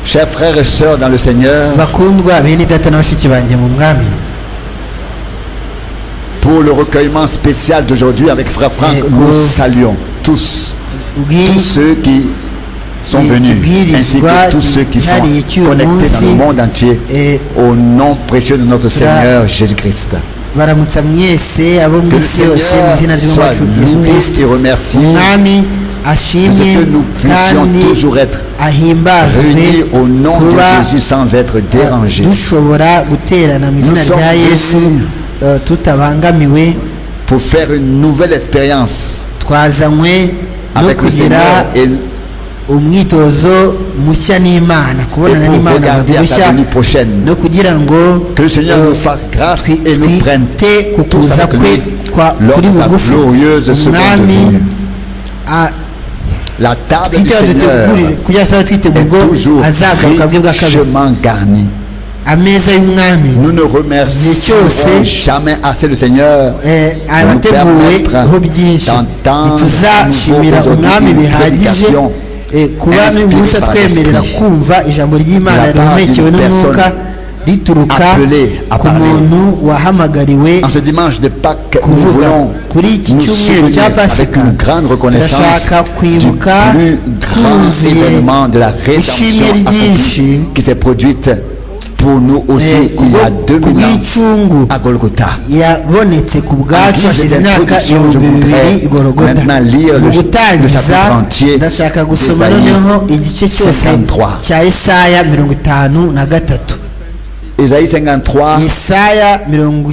Chers frères et sœurs dans le Seigneur, bakundwa bene data na bashiki banjye mu mwami pour le recueillement spécial d'aujourd'hui avec Frère Franck, Et nous vous- saluons tous, tous ubwiriza ceux qui sont Et venus, qui- ainsi que tous ceux qui sont qui- qui- connectés dans le qui- monde entier, eh, au nom précieux de notre Seigneur Jésus-Christ. baramutsa mwese abo Que mu le isi yose mu izina Seigneur soit ry'umwacu yesu loué kirisito et remercié umwami de ashimwe ce que nous puissions kandi toujours être ahimbazwe réunis au nom de kuba Jésus sans être dérangés. dushobora guterana mu izina Nous sommes rya yesu venus eh, tutabangamiwe pour faire une nouvelle expérience twazanywe no avec le kugira Seigneur et umwitozo mushya n'imana et kubonana pour n'imana mu regarder à ruhushya sa venue prochaine. no kugira ngo Que le Seigneur eh, nous fasse grâce et nous prenne twite ku tous kuza avec kwe lui kwa lors kuri de sa bugufi glorieuse seconde umwami venue. a- La table du twite Seigneur adutegurire kugira ngo azaba twite est ubwo toujours azagaruka bwe bwa kabiri richement garnie. ameza y'umwami Nous ne remercierons Dieu sait. jamais assez le Seigneur. eh, de nous abateguweho byinshi permettre d'entendre ntituzashimira nouveau umwami aujourd'hui bihagije prédication eh, kuba inspirée umunsi par atwemerera l'Esprit. kumva ijambo ry'imana La part rihumekewe d'une n'umwuka rituruka appelée à ku parler. muntu wahamagariwe En ce dimanche de Pâques, nous kuvuga voulons kuri iki nous cyumweru souvenir cya avec pasika une grande reconnaissance turashaka du kwibuka plus grand twuzuye événement de la rédemption ishimwe ryinshi accomplie qui s'est produite pour nous aussi eh, il y a kubwo- 2000 ans kubw'icungu à Golgotha. yabonetse ku bwacu Agize hashize imyaka introduction, je ibihumbi bibiri voudrais i gorogota maintenant lire le- mu le gutangiza chapitre entier ndashaka gusoma d'Ésaïe noneho igice cyose 53. cya Yesaya mirongo itanu na gatatu Ésaïe 53, Yesaya mirongo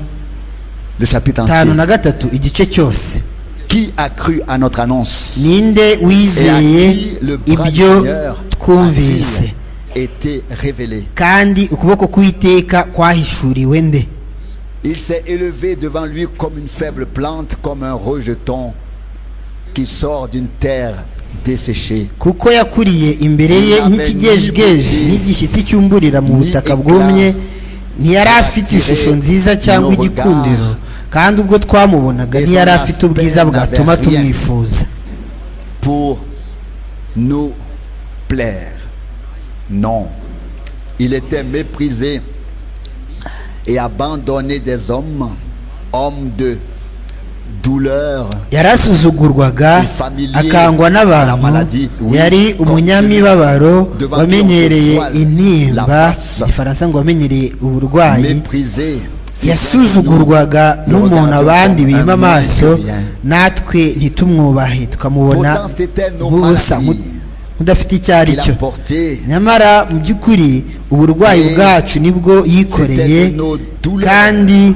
le chapitre entier. itanu na gatatu igice cyose Qui a cru à notre annonce ninde wizeye ibyo twumvise était révélé. kandi ukuboko kw'iteka kwahishuriwe nde Il s'est élevé devant lui comme une faible plante, comme un rejeton qui sort d'une terre desséchée. kuko yakuriye imbere ye nk'ikigejgeje n'igishyitsi cyumburira mu butaka bwumye ntiyari afite ishusho nziza cyangwa igikundiro kandi ubwo twamubonaga ntiyari afite ubwiza bwatuma tumwifuza pour nous plaire. Non. Il était méprisé et abandonné des hommes, homme de douleur. yarasuzugurwaga akangwa n'abantu yari umunyamibabaro wamenyereye intimba igifaransa ngo wamenyereye uburwayi Méprisé. yasuzugurwaga n'umuntu abandi bima amaso natwe ntitumwubahe tukamubona Pourtant, c'était nos nk'ubusa maladies. mu- mudafite icyo ari Il a cyo porté nyamara mu by'ukuri uburwayi Mais bwacu nibwo yikoreye c'était de nos douleurs. kandi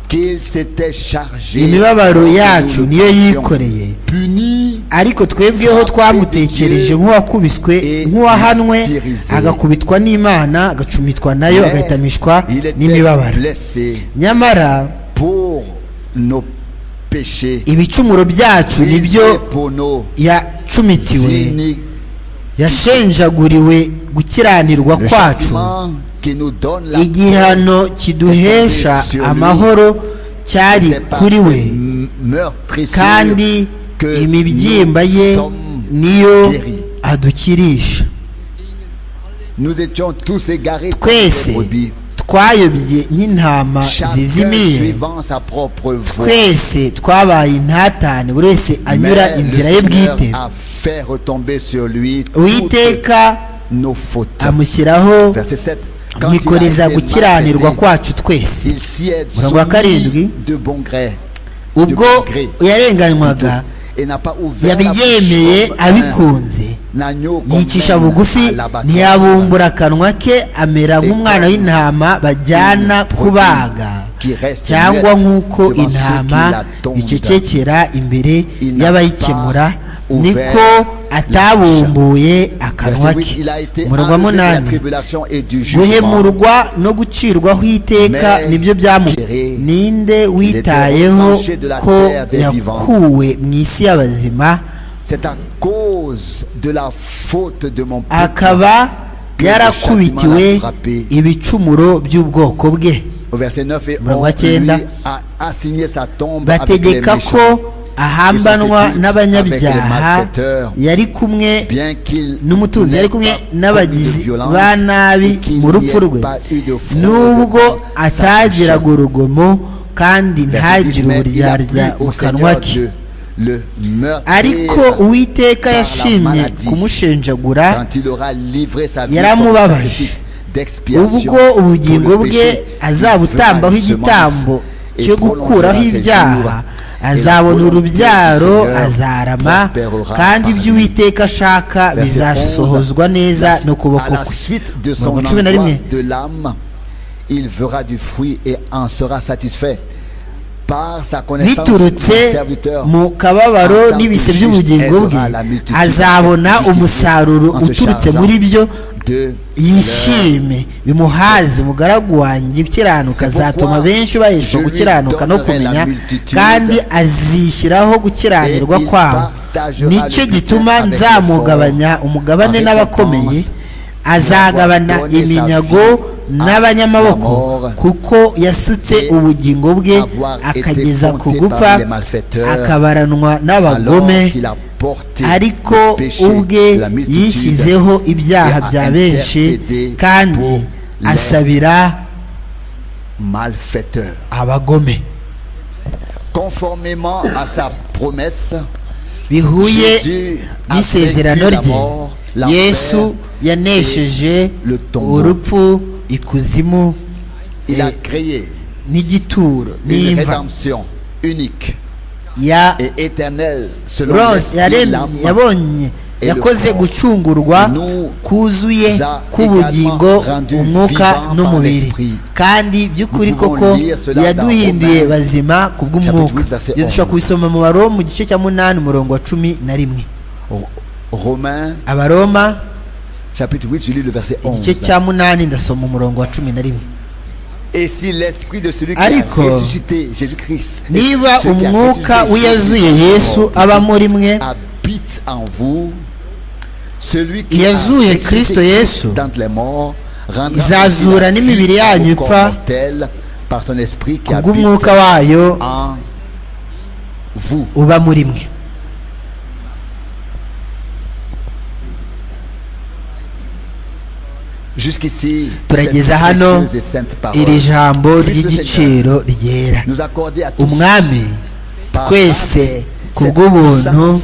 qu'il s'était chargé. imibabaro Nous yacu le niyo portions. yikoreye Puni ariko twebweho twamutekereje nk'uwakubiswe nk'uwahanwe agakubitwa n'imana agacumitwa nayo mais agahitamishwa il était n'imibabaro blessé nyamara pour nos péchés. ibicumuro byacu nibyo brisé pour nos yacumitiwe iniquités. yashenjaguriwe gukiranirwa Le kwacu châtiment qui nous donne la igihano kiduhesha amahoro cyari paix, c'est kuri par we ces m- meurtrissures kandi que imibyimba nous ye sommes niyo guéris. adukirisha Nous étions tous égarés comme des twese brebis. twayobye nk'intama Chacun zizimiye suivant sa propre voie. twese twabaye intatane buri wese anyura Mais le inzira ye Seigneur bwite a fait retomber sur lui toutes uwiteka nos fautes. amushyiraho Verset 7. Quand il a mwikoreza été gukiranirwa maltraité, kwacu twese il s'y est Murongo wa soumis karindwi. de bon gré ubwo yarenganywaga et n'a pas ouvert la bouche yabyemeye comme un abikunze agneau qu'on yicisha mène bugufi à l'abattoir. ntiyabumbura akanwa ke amera nk'umwana w'intama bajyana kubaga cyangwa nk'uko intama icecekera imbere y'abayikemura niko atabumbuye akanwa Verset 8, ke il a été umurongo wa enlevé de la munani tribulation et du jugement. guhemurwa no gucirwaho iteka nibyo byamu ninde witayeho ko yakuwe mu isi y'abazima C'est à cause de la faute de mon peuple. akaba yarakubitiwe ibicumuro by'ubwoko bwe Au verset 9 et Murongo wa 11, lui cyenda. a assigné sa tombe avec les bategeka ko méchants ahambanwa n'abanyabyaha malfaiteurs, yari kumwe bien qu'il n'umutunzi yari kumwe n'ait pas commis de n'abagizi violence ba nabi et qu'il mu n'y rupfu ait rwe pas eu de fraude nubwo dans sa atagiraga urugomo kandi ntagire Mais il a uburyarya plu mu au kanwa Seigneur ke Dieu le ariko meurtrier uwiteka par la yashimye maladie. kumushenjagura quand il aura livré sa vie comme yaramubabaje. sacrifice d'expiation ubwo ubugingo pour le bwe péché, fera azabutambaho une igitambo semence et cyo gukuraho prolongera ses ibyaha jours. azabona Et la volonté du urubyaro Seigneur azarama prospérera kandi par ibyo lui. uwiteka ashaka Verset bizasohozwa 11, neza la- no kuboko à la kwe suite de son mirongo cumi na rimwe angoisse de l'âme, il verra du fruit et en sera satisfait. Par sa connaissance, biturutse mon serviteur, mu kababaro n'ibise by'ubugingo bwe azabona umusaruro uturutse muri byo de yishime bimuhaze umugaragu wanjye ukiranuka azatuma benshi baheshwa gukiranuka no kumenya kandi azishyiraho gukiranirwa kwabo nicyo gituma nzamugabanya umugabane n'abakomeye azagabana iminyago n'abanyamaboko kuko yasutse ubugingo bwe akageza ku gupfa akabaranwa n'abagome alors qu'il a porté ariko le péché ubwe de la multitude. yishyizeho ibyaha et a bya benshi intercédé kandi pour les asabira malfaiteur. abagome Conformément à sa promesse, bihuye Jésus a n'isezerano vaincu la rye mort, la yesu peur, yanesheje le tombeau. urupfu ikuzimu il a et créé n'igituro une n'imva rédemption unique ya et éternelle selon Rose l'esprit, yaremye l'âme yabonye et yakoze le corps. gucungurwa Nous kuzuye a k'ubugingo également rendu umwuka vivants n'umubiri par l'esprit. kandi by'ukuri Nous pouvons koko lire cela yaduhinduye dans Romains, bazima ku bw'umwuka chapitre 8, verset ibyo dushobora 11. kubisoma mu baroma mu gice cya munani umurongo wa cumi na rimwe Romains abaroma chapitre 8, je lis le verset 11. igice cya munani ndasoma umurongo wa cumi na rimwe Et si l'esprit de celui qui a Ariko, ressuscité Jésus-Christ et niba celui qui a umwuka ressuscité wiyazuye Jésus-Christ yesu mort, aba muri mwe habite en vous, celui qui a Yazuye ressuscité Kristo Christ Yesu. d'entre les morts, rendra Izazura la vie n'imibiri yanyu au corps ipfa. mortel par son esprit qui ku habite bw'umwuka wayo en vous. uba muri mwe Jusqu'ici, Turageza cette hano précieuse et sainte parole. iri jambo Christ le Seigneur, ry'igiciro ryera nous accorder à tous umwami twese ku bw'ubuntu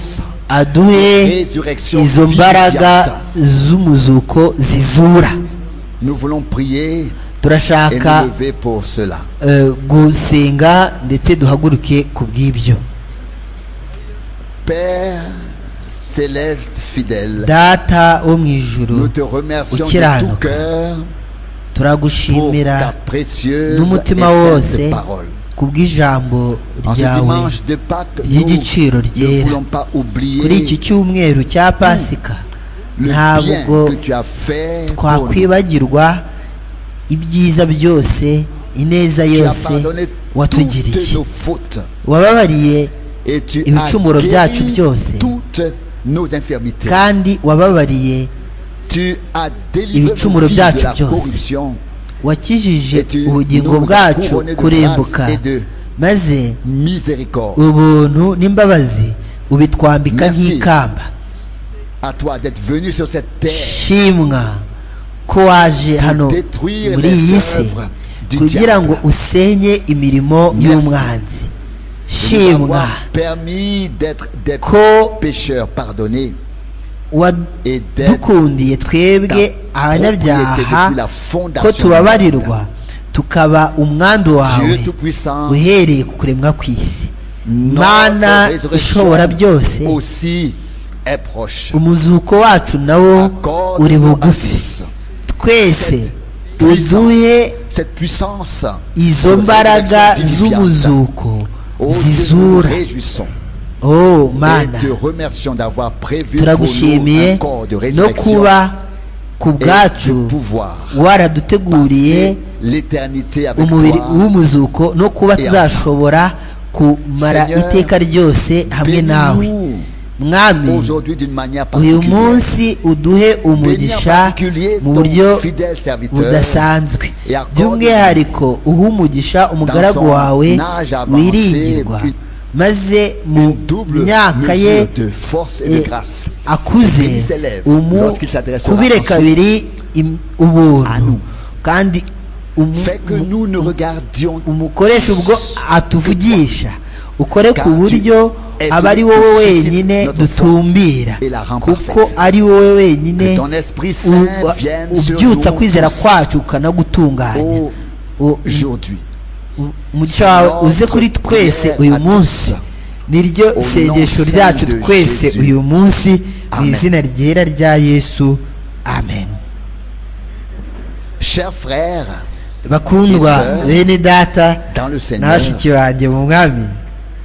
aduhe résurrection izo viviente. mbaraga z'umuzuko zizura Nous voulons prier et nous turashaka lever pour cela. eh, gusenga ndetse duhaguruke ku bw'ibyo Père céleste fidèle, data wo mu nous ijuru te remercions de tout ukiranuka, cœur pour ta turagushimira précieuse et n'umutima sainte wose parole. ku bw'ijambo En ce ryawe dimanche de Pâques, nous ry'igiciro ne ryera voulons pas kuri oublier iki cyumweru cya pasika le bien ntabwo que tu as fait pour nous. twakwibagirwa ibyiza byose ineza Tu as yose pardonné toutes watugiriye nos fautes wababariye et tu Ibicumuro as byacu guéri byose. toutes nos infirmités. kandi wababariye Tu as délivré nos Ibicumuro vies de byacu la byose. corruption. wakijije Et tu ubugingo nous as bwacu couronné de kurembuka grâce et de maze Miséricorde. ubuntu n'imbabazi ubitwambika Merci. nk'ikamba À toi d'être venu sur cette terre shimwa ko waje hano détruire muri les iyi si œuvres du kugira diable. ngo usenye imirimo Merci. y'umwanzi de nous shimwa avoir permis d'être des ko pécheurs pardonnés et d'être wadukundiye twebwe abanyabyaha ko tubabarirwa tukaba umwandu wawe Dieu Tout-Puissant, uhereye ku kuremwa kw'isi notre mana résurrection ishobora byose aussi est proche. umuzuko wacu nawo uri Accorde-nous à bugufi tous twese puissance. uduhe cette puissance. izo mbaraga z'umuzuko Oh, Dieu, nous nous zizura réjouissons oh et mana te remercions d'avoir prévu pour nous un turagushimiye corps de no résurrection kuba ku et de bwacu pouvoir waraduteguriye passer l'éternité avec umubiri toi. w'umuzuko no kuba Et tuzashobora kumara Seigneur, iteka ryose hamwe nawe Bénis-nous mwami aujourd'hui d'une manière uyu particulière. munsi uduhe Bénis en umugisha particulier mu ton buryo fidèle serviteur budasanzwe Et accorde- by'umwihariko uha umugisha umugaragu son wawe âge avancé, wiringirwa puis- maze une mu double myaka mesure ye de force et de eh, grâce. akuze Lui s'élève umu lorsqu'il s'adressera kubire ensuite kabiri im- ubuntu nous. kandi umu- Fait que umu- nous ne regardions umukoresha ubwo atuvugisha ukore ku buryo aba ari wowe wenyine dutumbira kuko ari wowe wenyine que ton Esprit Saint u- vienne sur ubyutsa nous kwizera tous kwacu ukanagutunganya U- aujourd'hui. u- umugisha wawe uze kuri twese uyu munsi niryo sengesho ryacu twese uyu munsi mu izina ryera rya yesu amen Chers frères, bakundwa bene data dans le Seigneur, n'abashiki banjye mu mwami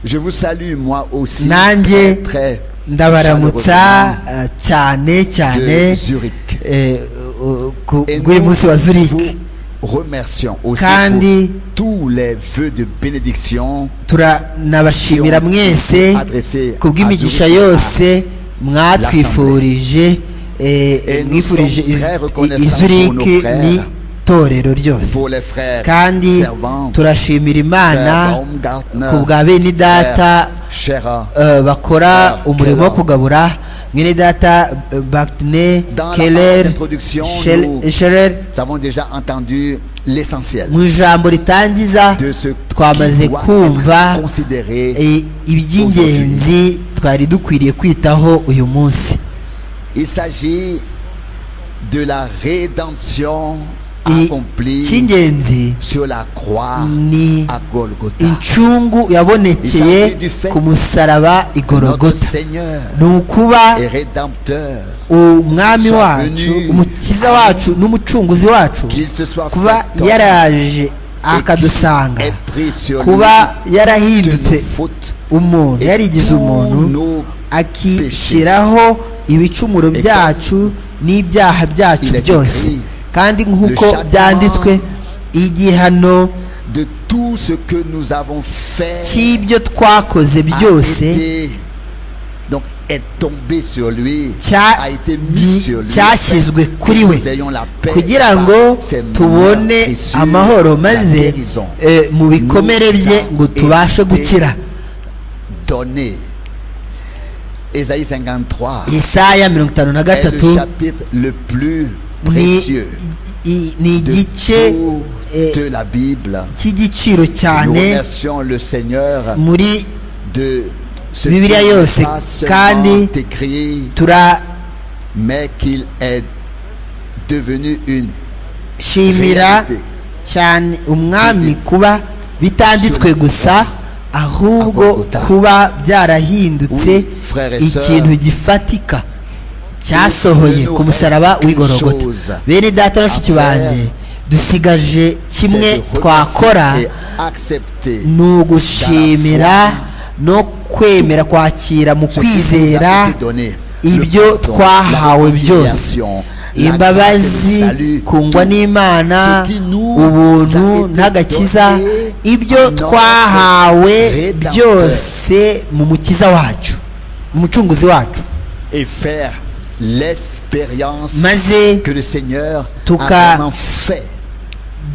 je vous salue moi aussi Nanjye, très, très ndabaramutsa eh, cyane de cyane Zurich. eh, eh, ku- Et bw'uyu nous munsi wa zurich vous remercions aussi Kandi- pour tous les vœux de bénédiction turanabashimira mwese adressés ku bw'imigisha yose mwatwifurije eh, Et nous mwifurije sommes très reconnaissants pour izuriki nos frères. ni torero ryose pour les frères kandi servants, turashimira imana frères Baumgartner, ku bwa bene data frères Scherer, eh, bakora Frère umurimo wo Keller. kugabura mwene data eh, Baktine Dans la parole Keller d'introduction, Schell- nous- Scherer nous avons déjà entendu l'essentiel mu ijambo ritangiza de ce qui twamaze doit kumva être considéré. eh, iby'ingenzi twari dukwiriye kwitaho uyu munsi Il s'agit de la rédemption I- accomplie icy'ingenzi sur la croix ni à Golgotha. incungu yabonekeye ku musaraba Notre igorogota Seigneur ni ukuba et Rédempteur, umwami wacu umukiza wacu n'umucunguzi wacu qu'il se soit kuba fait homme yaraje akadusanga et pris sur kuba lui de yarahindutse nos fautes umuntu yarigize tous umuntu nos akishyiraho ibicumuro byacu n'ibyaha byacu byose kandi nk'uko byanditswe igihano de tout ce que nous avons fait cy'ibyo twakoze a byose été- donc est tombé sur lui cya- a été mis gi- sur lui cyashyizwe afin que kuri we nous ayons la paix kugira par ngo ses mains tubone et sur amahoro la maze guérison eh, mu bikomere bye ngo tubashe gukira donnée Ésaïe 53 isaya mirongo itanu na est le gatatu chapitre le plus ni précieux i- ni de igice tout eh, de la Bible cy'igiciro nous cyane remercions le Seigneur muri de ce Bibiliya qui n'est yose pas seulement kandi écrit turashimira mais qu'il est devenu une Reality. cyane umwami kuba bitanditswe gusa ahubwo Agogota. kuba byarahindutse Oui, frères et ikintu sœurs. gifatika cyasohoye Nous ku musaraba avons w'igorogota une chose bene data bashiki à faire. banjye dusigaje c'est kimwe de twakora remercier et accepter ni ugushimira no kwemera kwakira mu ce qui nous a kwizera été donné. Le ibyo pardon, twahawe la byose réconciliation, la grâce et imbabazi le salut, kungwa tout n'imana ce qui nous a ubuntu été n'agakiza donné, ibyo notre twahawe Rédempteur. byose mu mukiza wacu mu mucunguzi wacu et faire l'expérience maze que le Seigneur Tuka- a vraiment fait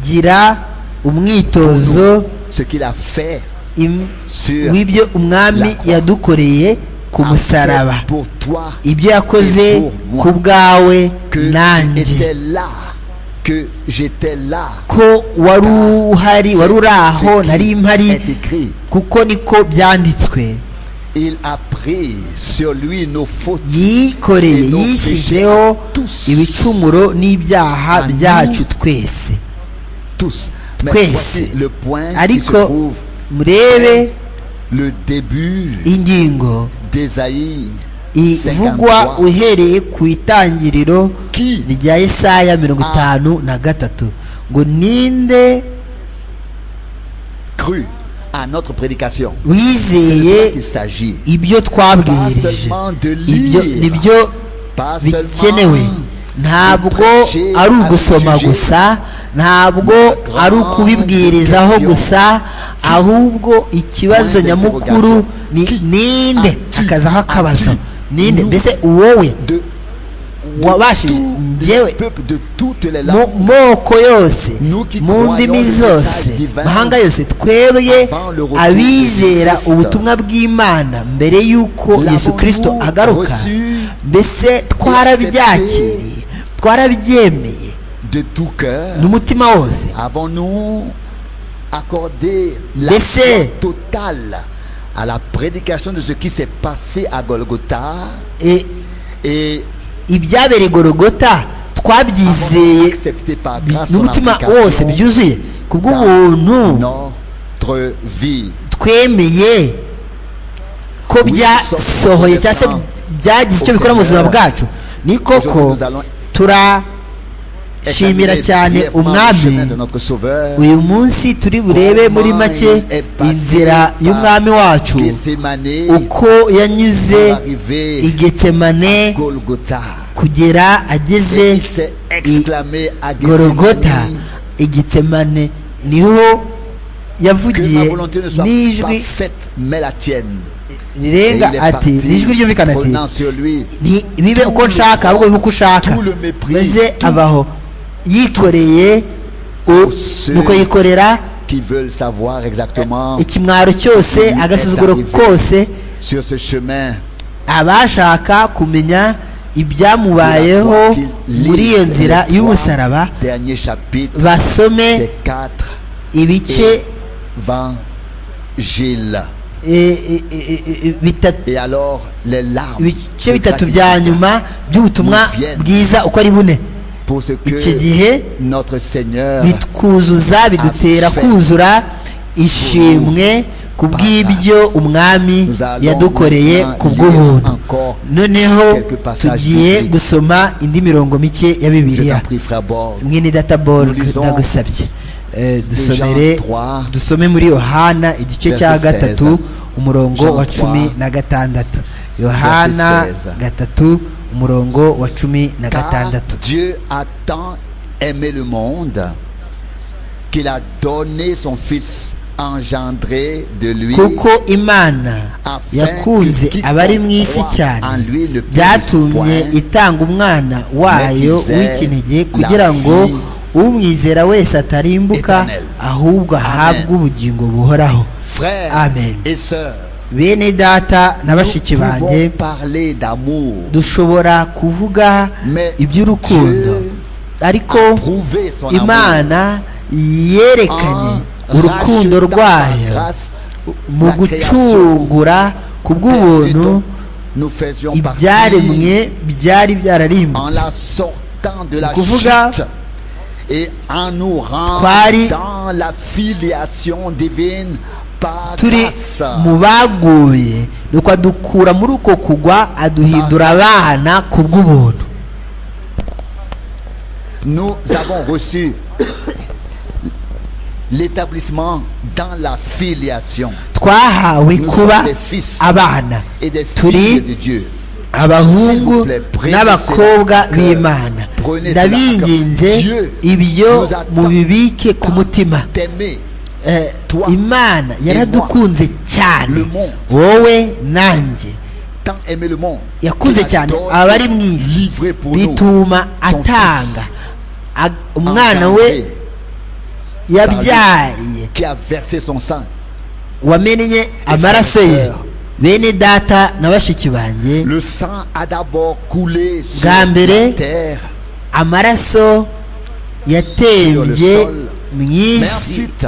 gira umwitozo ce qu'il a fait im- sur w'ibyo umwami yadukoreye ku a musaraba fait pour toi ibyo yakoze Pour moi. ku bwawe que nanjye j'étais là que j'étais là ko wari uhari wari uri aho qui nari mpari est écrit kuko niko byanditswe il a pris sur lui nos fautes yikoreye Et donc, yishyizeho tous. ibicumuro n'ibyaha And byacu twese tous mais Twese. voici le point qui se ariko trouve murebe le début ingingo d'Ésaïe ivugwa 53 uhereye ku itangiriro qui rya Yesaya mirongo itanu na gatatu ngo ninde crut à notre prédication wizeye il s'agit ibyo pas twabwirije seulement de ibyo lire nibyo pas bikenewe seulement ntabwo ari ugusoma gusa ntabwo ari ukubibwirizaho gusa ahubwo ikibazo nyamukuru ni ninde hakazaho akabazo ninde mbese wowe de wabashije de njyewe ce peuple de toutes les mu langues. moko yose mu ndimi zose mahanga yose twebwe abizera ubutumwa bw'imana mbere y'uko yesu kirisito agaruka mbese twarabyakiriye twarabyemeye de tout cœur, n'umutima wose avons-nous accordé la Laissez. foi totale à la prédication de ce qui s'est passé à Golgotha E, et ibyabereye gorogota avons twabyizeye accepté par bi- grâce son n'umutima wose application byuzuye ku bw'ubuntu dans notre vie. twemeye ko byasohoye cyangwa se byagize icyo bikora mu buzima bwacu ni koko turashimira cyane Examinez brièvement le umwami chemin de notre Sauveur. uyu munsi turi burebe muri make inzira y'umwami wacu Gethsemane, uko yanyuze arrivé i Getsemane Golgotha. kugera ageze Il s'est exclamé à i gorogota Gethsemane. i Getsemane niho Que ma yavugiye volonté ne soit n'ijwi pas faite, mais la tienne. Et il rirenga est ati parti, n'ijwi ryumvikana ati prenant sur lui Nti- bibe uko nshaka ahubwo bibe uko ushaka tout le mépris, maze tout- avaho yikoreye u- Ceux nuko yikorera qui veulent savoir exactement ikimwaro cyose qui agasuzuguro est arrivé. kose sur ce chemin. abashaka kumenya la foi ibyamubayeho qu'il lit muri iyo les nzira trois y'umusaraba Dernier chapitre basome des quatre ibice évangiles. eh, eh, eh, eh, bitatu- Et alors les larmes ibice de bitatu bya gratitude nyuma by'ubutumwa Vienne. bwiza uko ari bune pour ce que icyo gihe notre Seigneur bitwuzuza bidutera kuzura ishimwe ku bw'ibyo umwami yadukoreye ku bw'ubuntu noneho tugiye gusoma indi mirongo mike ya je bibiliya t'en prie, frère Borg. mwene data borg ndagusabye Eh, dusomere dusome muri yohana igice cya gatatu umurongo wa cumi na gatandatu yohana gatatu umurongo wa cumi na Car gatandatu Dieu a tant aimé le monde qu'il a donné son Fils engendré de lui. kuko imana yakunze abari mu isi cyane byatumye itanga umwana wayo w'ikinege kugira ngo umwizera wese atarimbuka ahubwo ahabwe ubugingo buhoraho Frères Amen. et sœurs, bene data na bashiki nous banjye pouvons parler d'amour, dushobora kuvuga iby'urukundo ariko prouver son amour imana yerekanye en urukundo rachetant par rwayo grâce mu gucungura ku bw'ubuntu dont nous faisions partie. ibyaremwe byari en byararimbutse la sortant de la Kuvuga- chute et en nous Twari- rendant la filiation divine par turi grâce. mu baguye nuko adukura muri uko kugwa aduhindura abana ku bw'ubuntu Nous avons reçu l'établissement dans la filiation twahawe Nous kuba sommes des fils. abana et des Turi- filles de Dieu. S'il vous abahungu plaît, prenez n'abakobwa cela que- b'imana prenez cela ndabinginze que Dieu ibyo nous attend. mubibike ku mutima T'aimer Eh, Toi imana yaradukunze cyane Le monde. wowe nanjye tant aimer le monde. yakunze qu'il a cyane donné, abari mu isi livré pour nous, bituma son atanga fils, A- umwana engendré we yabyaye qui a versé son sang wamennye amaraso ye bene data na bashiki banjye Le sang a d'abord coulé sur Bwa mbere, la terre, amaraso yatembye mu mais isi ensuite, le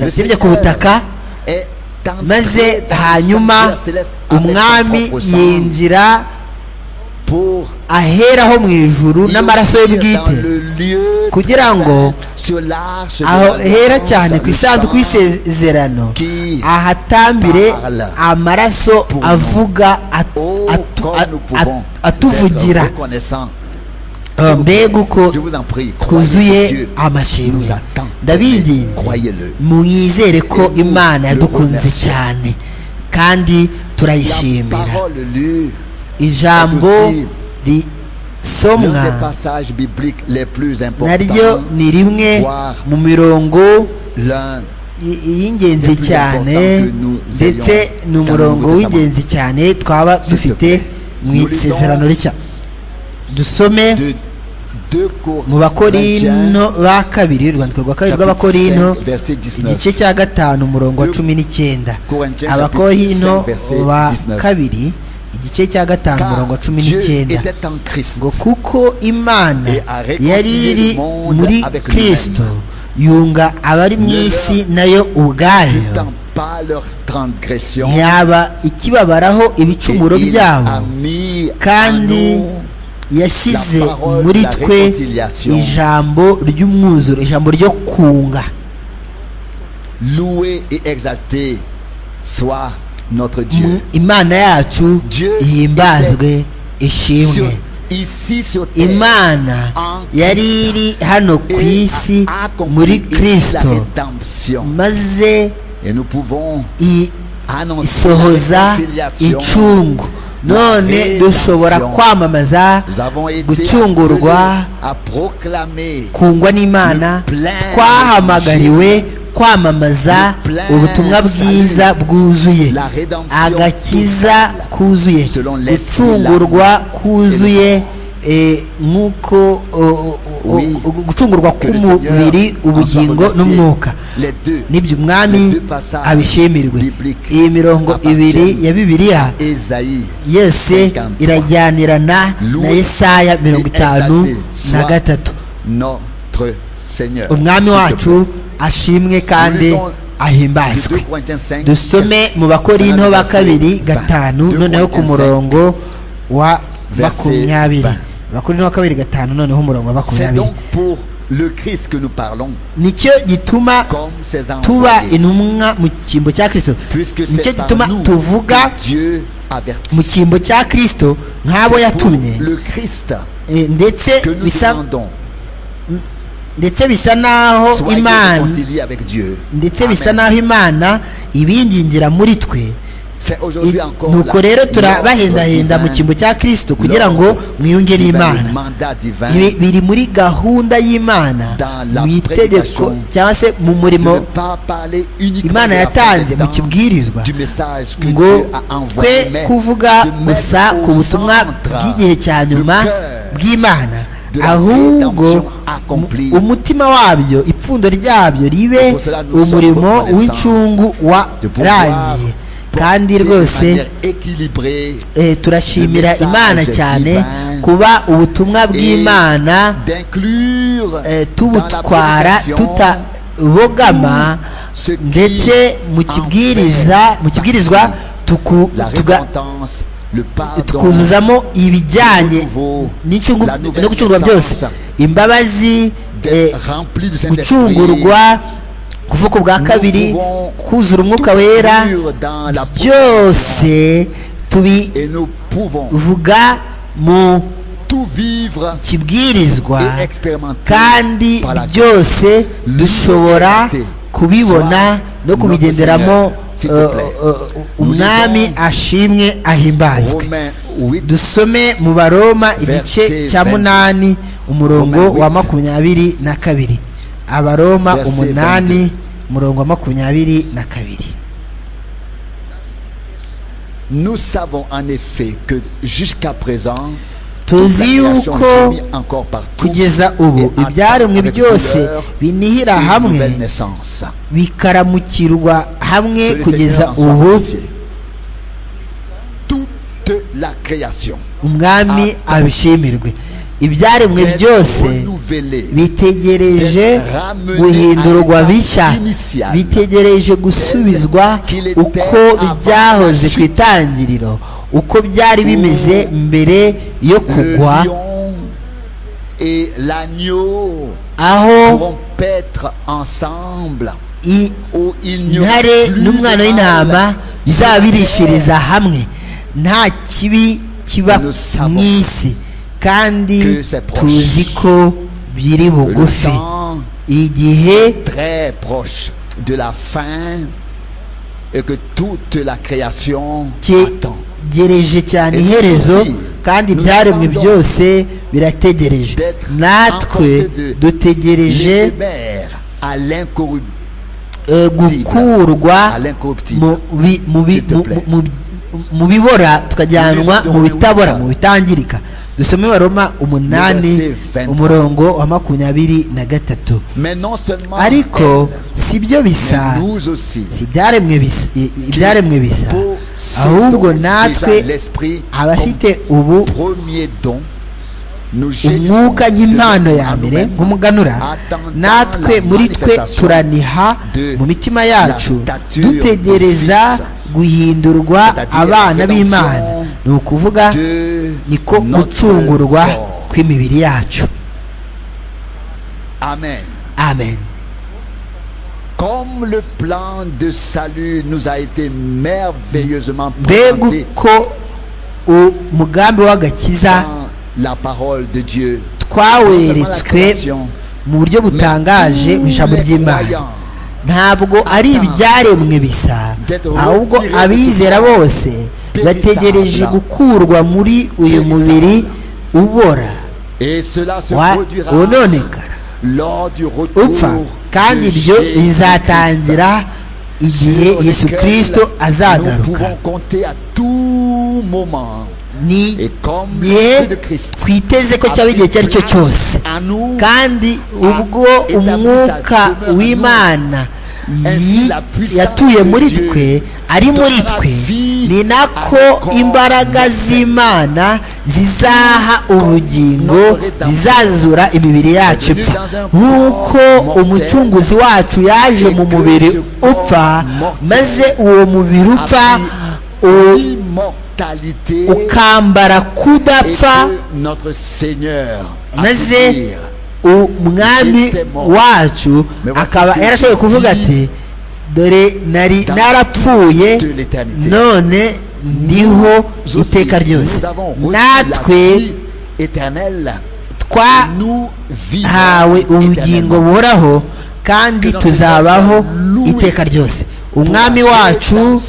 yatembye ku Seigneur butaka est entré maze dans le hanyuma sanctuaire céleste avec son umwami propre sang yinjira pour aheraho mu ijuru y n'amaraso ye offrir bwite dans le lieu kugira très ngo saint, sur l'arche de ahera l'alliance, cyane ku le isanduku sang y'isezerano qui ahatambire parle amaraso pour nous. avuga at- Oh, atu- comme at- nous pouvons at- atuvugira être reconnaissants. Eh, mbega uko Je vous en prie, croyez en twuzuye Dieu. amashimwe Nous attend. ndabinginze Croyez-le. mwizere ko Et nous imana le yadukunze remercions. cyane kandi La turayishimira parole lue, ijambo est aussi l'un des risomwa passages bibliques les plus naryo importants, ni rimwe voire mu mirongo l'un i- y'ingenzi Plus cyane important que nous ndetse ayons ni umurongo dans le Nouveau w'ingenzi cyane twaba S'il te dufite plaît. mu Nous lisons isezerano rishya dusome de 2 mu Corinthiens bakorino ba kabiri urwandiko rwa kabiri chapitre rw'abakorino 5, verset 19. igice cya gatanu umurongo wa cumi n'icyenda Corinthiens abakorino chapitre 5, verset ba 19. kabiri igice cya gatanu umurongo wa Car cumi Dieu n'icyenda était en Christ. ngo kuko imana Et a réconcilié yari iri le monde muri avec kristo yunga abari mu isi nayo ubwayo n'étant pas leurs transgressions. ntiyaba ikibabaraho ibicumuro Et il byabo a mis kandi en nous yashyize la parole muri la twe réconciliation. ijambo ry'umwuzuro ijambo ryo kunga loué et exalté soit notre Dieu. Mu- imana yacu Dieu ihimbazwe ishimwe Sur- ici sur terre, imana en yari iri hano ku et isi a accompli muri la kristo rédemption. maze Et nous pouvons i- annoncer la isohoza réconciliation. incungu none dushobora kwamamaza Nous avons été gucungurwa appelés à proclamer kungwa n'imana twahamagariwe kwamamaza ubutumwa bwiza bwuzuye la rédemption agakiza kuzuye gucungurwa kuzuye eh, nk'uko o- o- o- Oui. o- gucungurwa que le Seigneur k'umubiri en ubugingo soit remercié. n'umwuka Les deux. nibyo umwami abishimirwe iyi mirongo ibiri ya bibiliya Esaïe yose 53. irajyanirana na yesaya mirongo itanu na gatatu notre Seigneur. umwami wacu ashimwe kandi S'il te ahimbazwe plaît. 2 Corinthiens 5, dusome mu bakorinto ba kabiri gatanu noneho ku murongo wa makumyabiri bakorinto wa kabiri gatanu noneho umurongo wa C'est makumyabiri donc pour le Christ que nous parlons, nicyo gituma comme ses tuba envoyés, intumwa mu cyimbo cya kristo puisque nicyo c'est gituma par nous tuvuga que Dieu avertit. mu cyimbo cya kristo nk'abo C'est pour yatumye le Christ Eh, ndetse que nous bisa demandons ndetse bisa n'aho soit imana réconcilié avec Dieu. ndetse bisa Amen. n'aho imana ibingingira muri twe C'est I- aujourd'hui encore la nuko rero turabahendahenda mu l'ordre divin cyimbo cya kristo kugira ngo mwiyunge qui va n'imana le mandat divin Ibi biri muri gahunda y'imana Dans la mu itegeko prédication cyangwa se de mu ne murimo pas parler uniquement imana de la yatanze mu prétendance kibwirizwa du message que ngo Dieu a envoyé, twe mais kuvuga de mettre gusa au ku butumwa centre bw'igihe cya le nyuma cœur bw'imana de la ahubwo rédemption accomplie. mu- umutima wabyo ipfundo ryabyo ribe Pour cela, nous umurimo sommes w'incungu de pouvoir warangiye kandi de rwose manière équilibrée eh, turashimira le message imana cyane divin kuba ubutumwa bw'imana d'inclure dans eh, la tubutwara prédication tutabogama ce qui ndetse mu kibwiriza mu kibwirizwa tuku- la tuga- repentance, le pardon, tukuzuzamo le ibijyanye nouveau, n'incungu la nouvelle no gucungurwa byose naissance, imbabazi eh, d'être rempli du Saint-Esprit, gucungurwa kuvuka ubwa Nous kabiri pouvons kuzura umwuka tout wera inclure dans la byose et nous pouvons tubivuga mu tout vivre et kibwirizwa expérimenter kandi par la byose dushobora liberté. kubibona no kubigenderamo S'il te plaît. eh, eh, umwami ashimwe ahimbazwe Romains 8, dusome mu baroma igice Verset cya 20. munani umurongo Romain wa huit. makumyabiri na kabiri abaroma Verset umunani umurongo wa makumyabiri na kabiri nous savons en effet que jusqu'à présent, toute la tuzi création yuko est unie encore partout kugeza ubu et ibyaremwe avec byose douleur binihira et une hamwe nouvelle naissance. bikaramukirwa hamwe Que le kugeza Seigneur en soit ubu remercié. Toute la création umwami abishimirwe ibyaremwe est byose renouvelée bitegereje guhindurwa bishya bitegereje gusubizwa uko byahoze ku itangiriro uko byari bimeze mbere yo Le kugwa lion et l'agneau aho pourront paître ensemble i- où il n'y aura intare plus n'umwana de w'intama mal. bizaba birishiriza hamwe nta kibi kiba Nous savons mu isi kandi que c'est proche. tuzi ko biri Le bugufi temps igihe très proche de la fin et que toute la création attend. cyegereje cyane Et iherezo tuzi, kandi nous ibyaremwe attendons byose birategereje d'être natwe emportés de- dutegereje L'éphémère à l'incorruptible eh, gukurwa à l'incorruptible. mu bi- mu bi- S'il te plaît. mu- mu- mu bibora tukajyanwa mu bitabora mu bitangirika dusome baroma umunani umurongo wa makumyabiri na gatatu Mais non seulement ariko elle, si byo bisa mais nous aussi. si ibyaremwe bisa i- ibyaremwe bisa ahubwo Ahubwo natwe l'esprit abafite ubu comme premier don nous umwuka génissons y'impano de ya mbere nous-mêmes nk'umuganura natwe muri twe turaniha mu mitima yacu dutegereza guhindurwa abana b'imana ni ukuvuga de niko notre gucungurwa corps. kw'imibiri yacu Amen. amen Comme le plan de salut nous a été merveilleusement mbega présenté uko umugambi w'agakiza dans la parole de Dieu. twaweretswe mu buryo butangaje mu ijambo ry'imana ntabwo ari ibyaremwe bisa ahubwo abizera bose bategereje gukurwa muri uyu mubiri ubora Et cela se wa- produira wononekara lors du upfa retour kandi de ibyo Jésus-Christ. bizatangira igihe Sur yesu lequel kirisito Nous azagaruka pouvons compter à tout moment. ni Et comme igihe l'Esprit de Christ twiteze ko cyaba igihe icyo ari cyo cyose à nous kandi ubwo umwuka w'imana yi- yatuye muri twe ari muri twe ni nako imbaraga z'imana zizaha ubugingo zizazura imibiri yacu ipfa nk'uko umucunguzi wacu yaje mu mubiri upfa maze uwo mubiri upfa u- immortalité ukambara et kudapfa que notre Seigneur a pu maze dire, umwami wacu akaba yarashoboye kuvuga ati dore nari narapfuye none ndiho Nous aussi, iteka ryose nous avons reçu la natwe vie éternelle nous vivons twahawe ubugingo éternellement. buhoraho kandi tuzabaho iteka ryose umwami wacu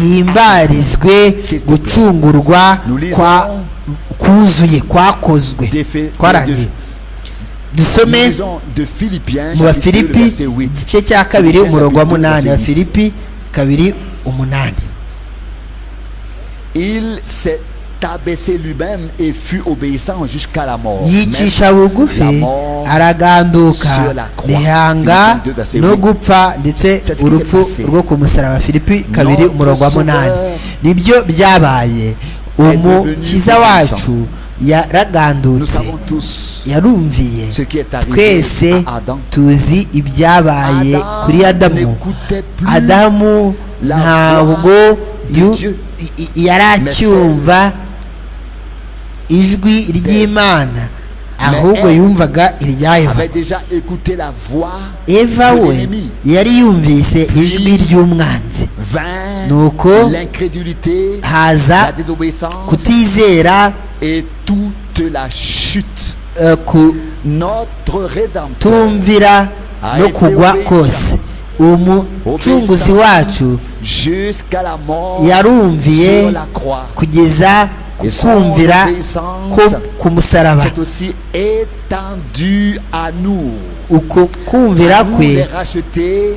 ahimbarizwe gucungurwa kwa kuzuye kwakozwe twarangiye Nous dusome lisons de Philippiens mu chapitre deux, bafilipi verset huit. igice cya kabiri umurongo wa munani abafilipi kabiri umunani Il s'est abaissé lui-même et fut obéissant jusqu'à la mort. yicisha bugufi araganduka rihanga no gupfa ndetse urupfu rwo ku musaraba filipi kabiri umurongo wa munani nibyo byabaye umukiza wacu Nous yaragandutse savons tous yarumviye ce qui est arrivé twese à Adam. tuzi ibyabaye kuri adamu n'écoutait plus adamu ntabwo yu- i- i- yari acyumva ijwi ry'imana ahubwo yumvaga irya eva avait déjà écouté la voix eva de we l'ennemi. yari yumvise ijwi ry'umwanzi Vint Nuko, l'incrédulité, la haza désobéissance kutizera et toute la chute. eh, Notre Rédempteur kutumvira no kugwa kose umucunguzi wacu jusqu'à la mort yarumviye sur la croix. kugeza ku kumvira ko ku musaraba C'est aussi étendu à nous. uko kumvira Nous les kwe rachetés.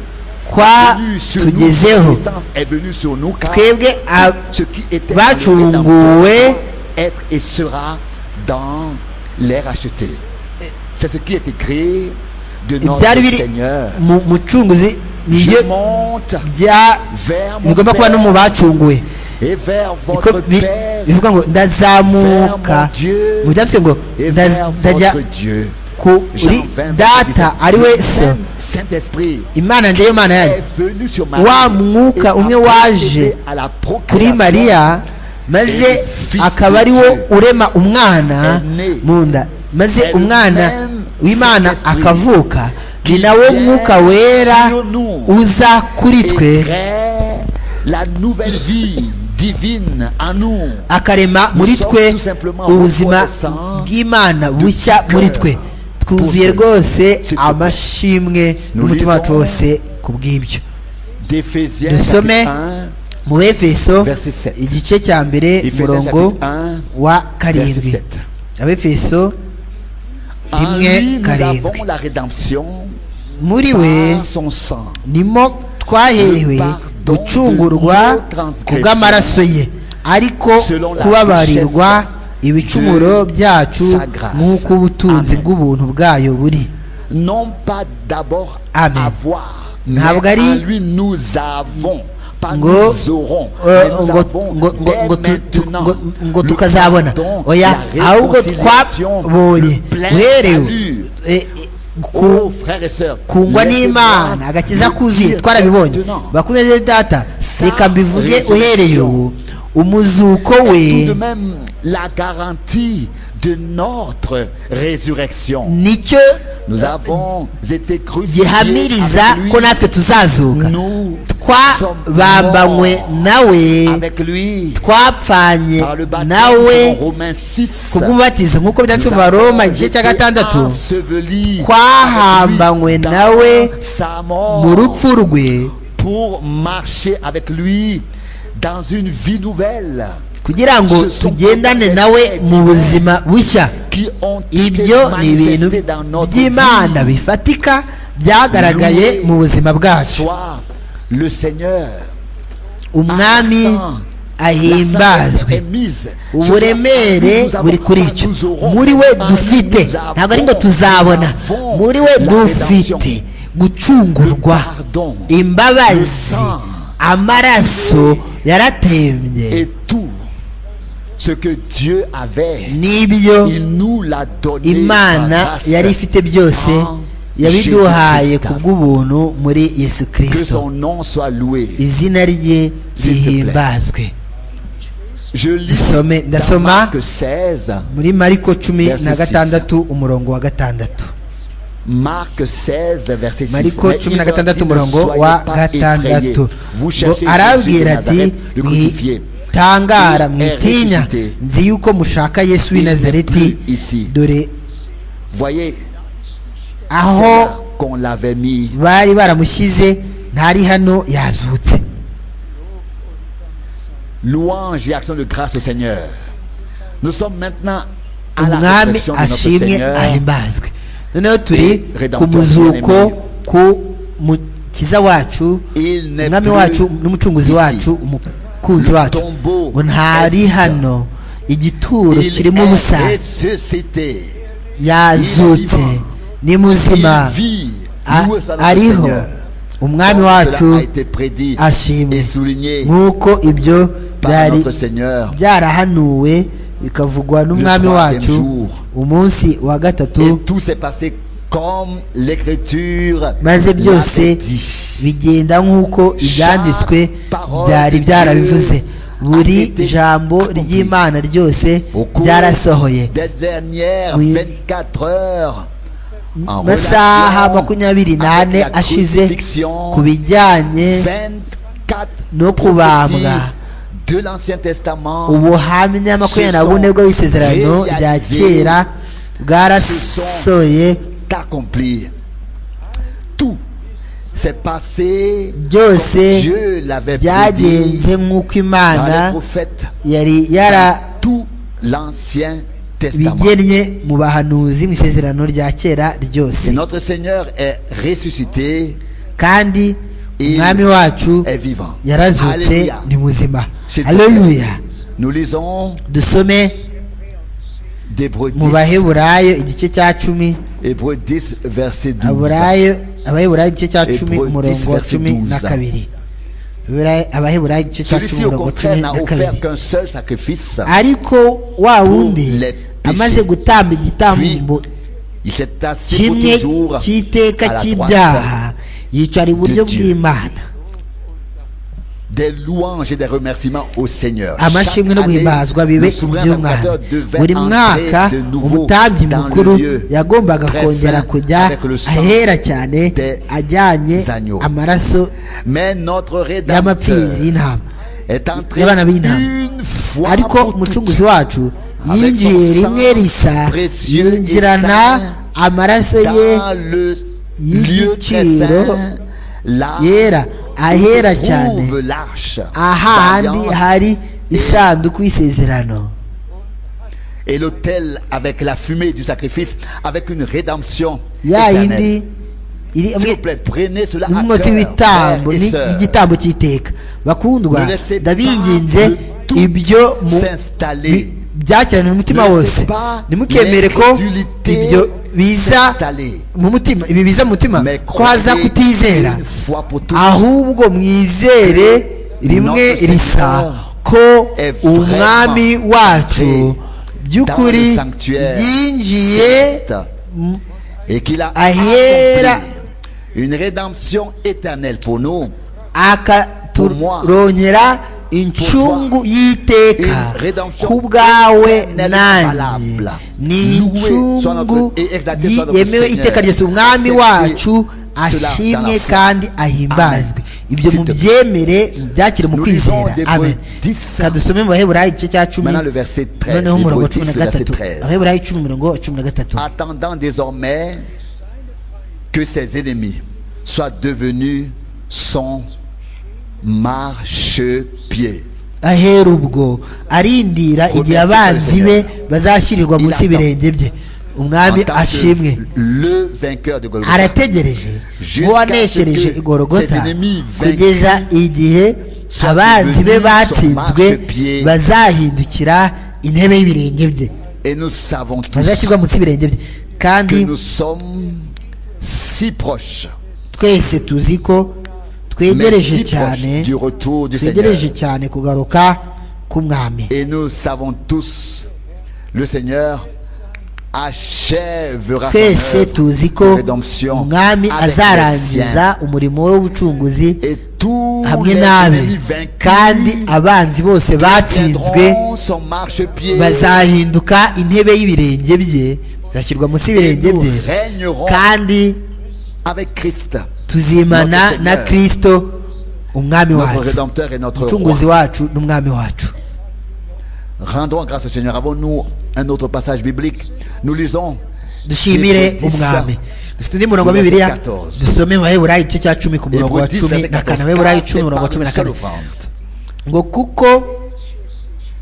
kwa venus sur nous, tugezeho la puissance est venue sur nous, car twebwe ab- ce qui était bacunguwe être et sera dans les rachetés. C'est ce qui est écrit de notre ibyari biri Seigneur. mu mucunguzi nibyo Je monte bya vers mon bigomba kuba no mu Père bacunguwe et vers Niko votre bi- Père bivuga ngo ndazamuka Vers mon Dieu. mu byanditswe ngo et "Ndaz- vers ndajya votre Dieu. kuri data ari we so Saint esprit imana njyewe imana yanyu est venu sur wa Marie et mwuka a umwe waje procédé à la kuri procuration mariya maze akaba ari wo urema umwana mu nda maze umwana w'imana akavuka ni nawo mwuka wera uza kuri et twe crée la nouvelle vie divine en nous. akarema muri twe ubuzima bw'imana bushya muri twe twuzuye rwose amashimwe n'umutima wacu wose ku bw'ibyo D'Éphésiens Le sommet. chapitre 1, mu efeso verset 7. igice cya mbere Ephésiens umurongo chapitre 1, wa verset karindwi 7. abefeso En rimwe lui, nous karindwi avons la rédemption, muri we par son sang, nimo twaherewe gucungurwa kubw'amaraso ye ariko kubabarirwa ibicumuro byacu nk'uko ubutunzi bw'ubuntu bwayo buri non pas d'abord Amen. avoir, mais Ntabwo à ari- lui nous avons, pas ngo nous aurons, mais eh, nous ngo- avons ngo- ngo- dès ngo tu- tu- maintenant ngo- ngo le tukazabona pardon, oya la ahubwo réconciliation, twabonye le plein uherewe salut. eh, eh, ku- Oh, frères et sœurs, kungwa laissez-moi n'imana agakiza vous kuzuye dire twarabibonye maintenant, bakunze rero data reka mbivuge uhereye ubu umuzuko tout de we même la garantie de notre résurrection. nicyo Nous avons été crucifiés gihamiriza avec lui. ko natwe tuzazuka Nous sommes twabambanywe morts nawe avec lui twapfanye par le baptême nawe selon Romains 6. kubw'umubatizo nk'uko byanditswe mu baroma igice cya gatandatu twahambanywe twahambanywe nawe mu mu rupfu rwe pour marcher avec lui dans une vie nouvelle kugira ngo tugendane nawe mu buzima bushya qui ont ibyo ni ibintu manifestées dans notre by'imana vie. bifatika byagaragaye mu buzima bwacu Soit le Seigneur umwami ahimbazwe est mise. uburemere buri kuri icyo muri we dufite ntabwo ari ngo tuzabona muri we dufite gucungurwa imbabazi amaraso yaratembye Et tout ce que Dieu avait, n'ibyo il nous l'a donné par imana grâce. yari ifite byose yabiduhaye Jésus-Christ. kubw'ubuntu muri yesu Que kirisito son nom soit loué. izina S'il rye te plaît. rihimbazwe Je lis Ndasome- dans ndasoma. Marc 16, muri mariko cumi Verse na six. gatandatu umurongo wa gatandatu Marc 16, verset 6. mariko Mais cumi na il leur dit, gatandatu ne umurongo soyez wa pas gatandatu effrayés. Vous ngo cherchez Jésus de arabwira ati Nazareth, le crucifié. mwitangara Il est mwitinya ressuscité. nzi yuko mushaka yesu w'i Il n'est nazareti plus ici. dore Voyez, c'est aho là qu'on l'avait mis. bari baramushyize ntari hano yazutse Louange et action de grâce au Seigneur. Nous sommes maintenant à la umwami résurrection de notre ashimwe Seigneur. ahimbazwe noneho turi Redempteur ku muzuko bien-aimé. ku mukiza wacu Il n'est umwami plus wacu n'umucunguzi ici. wacu umukunzi Le wacu tombeau ngo ntari est hano igituro Il kirimo ubusa est ressuscité. yazutse vivant. ni muzima Il vit. A- Loué soit notre ariho Seigneur. umwami Comme cela a wacu été prédit ashimwe et souligné nk'uko ibyo par byari notre Seigneur. byarahanuwe bikavugwa n'umwami troisième wacu jour. umunsi wa gatatu Et tout s'est passé comme l'écriture maze byose l'avait dit. bigenda nk'uko ibyanditswe byari byarabivuze buri jambo ry'imana ryose Au cours ryarasohoye des dernières Oui. 24 heures, en masaha relation makumyabiri n'ane avec la ashize crucifixion, ku bijyanye 24 no kubambwa prophéties de l'Ancien Testament ubuhamya makumyabiri na bune bw'isezerano rya kera bwarasoye d'accomplir. Tout s'est passé Byose comme Dieu l'avait byagenze prédit nk'uko dans imana les prophètes, yari dans yara tout l'Ancien Testament. bigennye mu bahanuzi mu isezerano rya kera Et ryose notre Seigneur est ressuscité, kandi Il umwami wacu est vivant. yarazutse Alléluia. ni muzima S'il te plaît. haleluya Nous lisons dusome Hébreux mu 10, baheburayo igice cya cumi Hébreux 10, verset 12. aburayo abaheburayo igice cya Hébreux cumi 10, umurongo wa verset cumi na 12. kabiri Aburayo- abaheburayo igice cya cumi Celui-ci, au umurongo wa contraire, cumi n'a na offert kabiri qu'un seul sacrifice. ariko wa wundi les péchés. amaze gutamba Puis, igitambo il s'est assis pour kimwe toujours à cy'iteka la droite cy'ibyaha yicara iburyo de Dieu. bw'imana des louanges et des remerciements au Seigneur. amashimwe no guhimbazwa bibe iby'umwana buri mwaka umutambyi mukuru yagombaga kongera kujya ahera cyane ajyanye agneaux. amaraso Mais notre rédempteur y'amapfizi y'intama est entré y'abana b'intama une fois ariko pour toutes. umucunguzi wacu Avec yinjiye son rimwe sang risa précieux et yinjirana saint amaraso ye dans le lieu très y'igiciro saint, là yera ahera où se cyane trouve l'arche ahandi d'alliance hari isanduku y'isezerano et l'autel avec la fumée du sacrifice, avec une rédemption ya éternelle. yindi iri S'il vous plaît, prenez cela à n'umwotsi cœur, w'igitambo frères et sœurs. n'igitambo cy'iteka bakundwa Ne laissez pas ndabinginze le tout ibyo mu- s'installer. bi- byakirana umutima Ne laissez wose pas ntimukemere ko l'incrédulité ibyo biza s'installer. mu mutima ibi biza mu mutima Mais ko haza croyez kutizera une fois pour toutes ahubwo mwizere rimwe notre risa Seigneur ko est umwami vraiment wacu entré by'ukuri dans le sanctuaire yinjiye et qu'il a Ahera. accompli une rédemption éternelle pour nous, akaturonyera incungu y'iteka Une rédemption ku bwawe éternelle nanjye valable. ni Loué soit incungu notre- et exalté yi- soit notre yemewe Seigneur. iteka ryose umwami Acceptez wacu cela dans ashimwe la foi. kandi ahimbazwe ibyo S'il te plaît. mubyemere byakire mu Nous kwizera lisons des amen Hébreux 10. kadusome mu baheburayi igice cya cumi Maintenant, le verset 13, noneho Hébreux umurongo 10, cumi na le verset gatatu 13. abaheburayi cumi umurongo cumi na gatatu attendant désormais que ses ennemis soient devenus son marchepied. ahera ubwo arindira igihe abanzi be bazashyirirwa munsi y'ibirenge bye En umwami tant que ashimwe le vainqueur de Golgotha. arategereje nk'uwaneshereje igorogota kugeza igihe abanzi be batsinzwe bazahindukira intebe y'ibirenge bye Et nous savons tous bazashyirwa munsi y'ibirenge bye kandi que nous sommes si proches, twese tuzi ko mais twegereje si cyane proches du retour du Seigneur. twegereje cyane kugaruka k'umwami Et nous savons tous, le Seigneur achèvera son twese œuvre tuzi de ko rédemption umwami avec les siens. azarangiza umurimo we w'ubucunguzi Et tous hamwe les n'abe ennemis vaincus kandi abanzi bose batsinzwe tiendront son marchepied bazahinduka intebe y'ibirenge bye zashyirwa munsi y'ibirenge et nous bye régnerons kandi avec Christ, tuzimana Notre na Seigneur. kirisito umwami notre wacu Rédempteur et notre Roi. umucunguzi wacu n'umwami wacu Rendons grâce au Seigneur. Avons-nous un autre passage biblique Nous lisons dushimire Hébreux 10, umwami dufite undi murongo wa verset bibiliya 14. dusome mu baheburayi igice cya cumi ku murongo wa Hébreux 10, cumi verset na 14, kane abaheburayi car cumi c'est umurongo par wa cumi une na seule kane offrande ngo kuko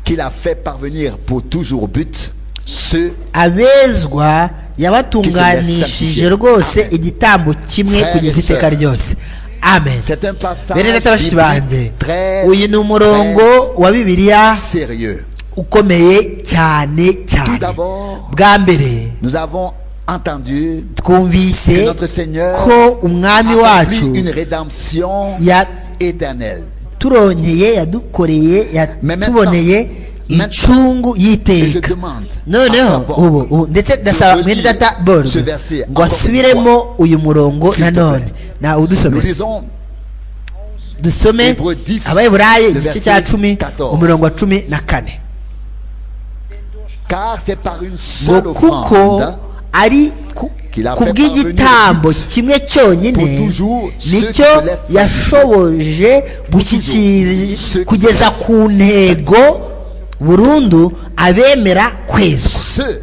qu'il a fait parvenir pour toujours but ceux abezwa yabatunganishije rwose Amen. igitambo kimwe Frères kugeza et iteka sœurs. ryose amen C'est un passage bene data bashiki banjye biblique très, uyu ni umurongo wa bibiliya très sérieux. ukomeye cyane Tout cyane d'abord, bwa mbere nous avons entendu que twumvise notre Seigneur ko umwami accomplit wacu une rédemption éternelle. yaturonyeye yadukoreye yatuboneye maintenant, incungu Et je y'iteka demande à noneho savoir ubu ubu ndetse ndasaba relire mwene data ce borg verset ngo encore une asubiremo uyu murongo S'il te nanone plaît. na nous udusome lisons dusome Hébreux 10, abayiburaye le igice cya verset cumi 14. umurongo wa cumi na kane car c'est par une ngo seule kuko offrande ari ku Qu'il a ku fait bw'igitambo parvenir kimwe cyonyine pour toujours ceux nicyo qui laissent yashoboje ceux gushyikiriza qui kugeza laissent. ku ntego burundu abemera kwezwa ceux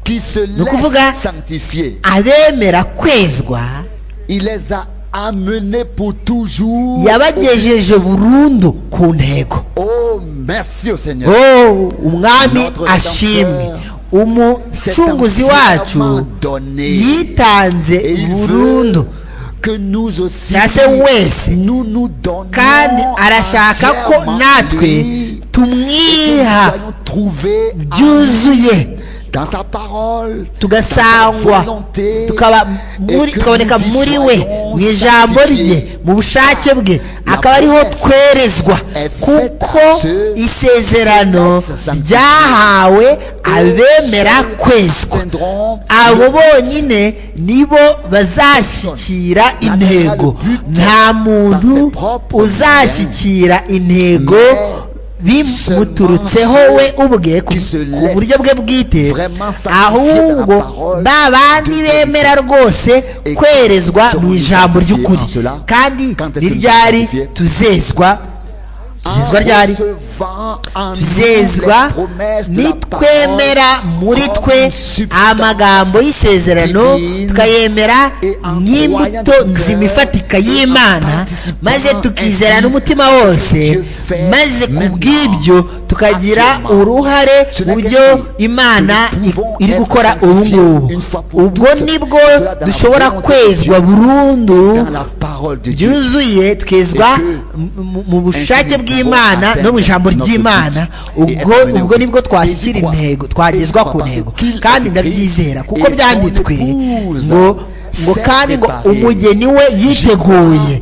qui se kuvuga- laissent sanctifier. abemera kwezwa Il les a amenés pour toujours. yabagejeje burundu ku ntego Oh, merci au Seigneur. Oh, umwami Notre ashimwe C'est un umucunguzi serment wacu donné. Et yitanze il burundu veut que nous aussi Cyangwa se wese nous nous donnons kandi arashaka ko entièrement natwe lui et que nous tumwiha soyons trouvés byuzuye dans sa parole tugasangwa tukaba muri- tukaboneka muri we mu ijambo rye mu bushake bwe akaba ariho twerezwa kuko isezerano ryahawe abemera kwezwa abo bonyine nibo bazashyikira intego nta muntu uzashyikira intego bimuturutseho we ubwe ku ku buryo bwe bwite ahubwo ba bandi bemera rwose kwerezwa mu ijambo ry'ukuri kandi ni ryari tuzezwa tuzizwa ryari tuzezwa nitwemera muri twe amagambo y'isezerano tukayemera nk'imbuto nzima ifatika y'imana maze tukizera n'umutima wose maze ku bw'ibyo tukagira uruhare mu byo imana iri gukora ubu ngubu ubwo nibwo dushobora kwezwa burundu byuzuye twezwa mu bushake bw'imana no mu ijambo ry'imana ubwo ubwo nibwo twashyikira intego twagezwa ku ntego kandi ndabyizera kuko byanditswe ngo ngo kandi ngo umugeni we yiteguye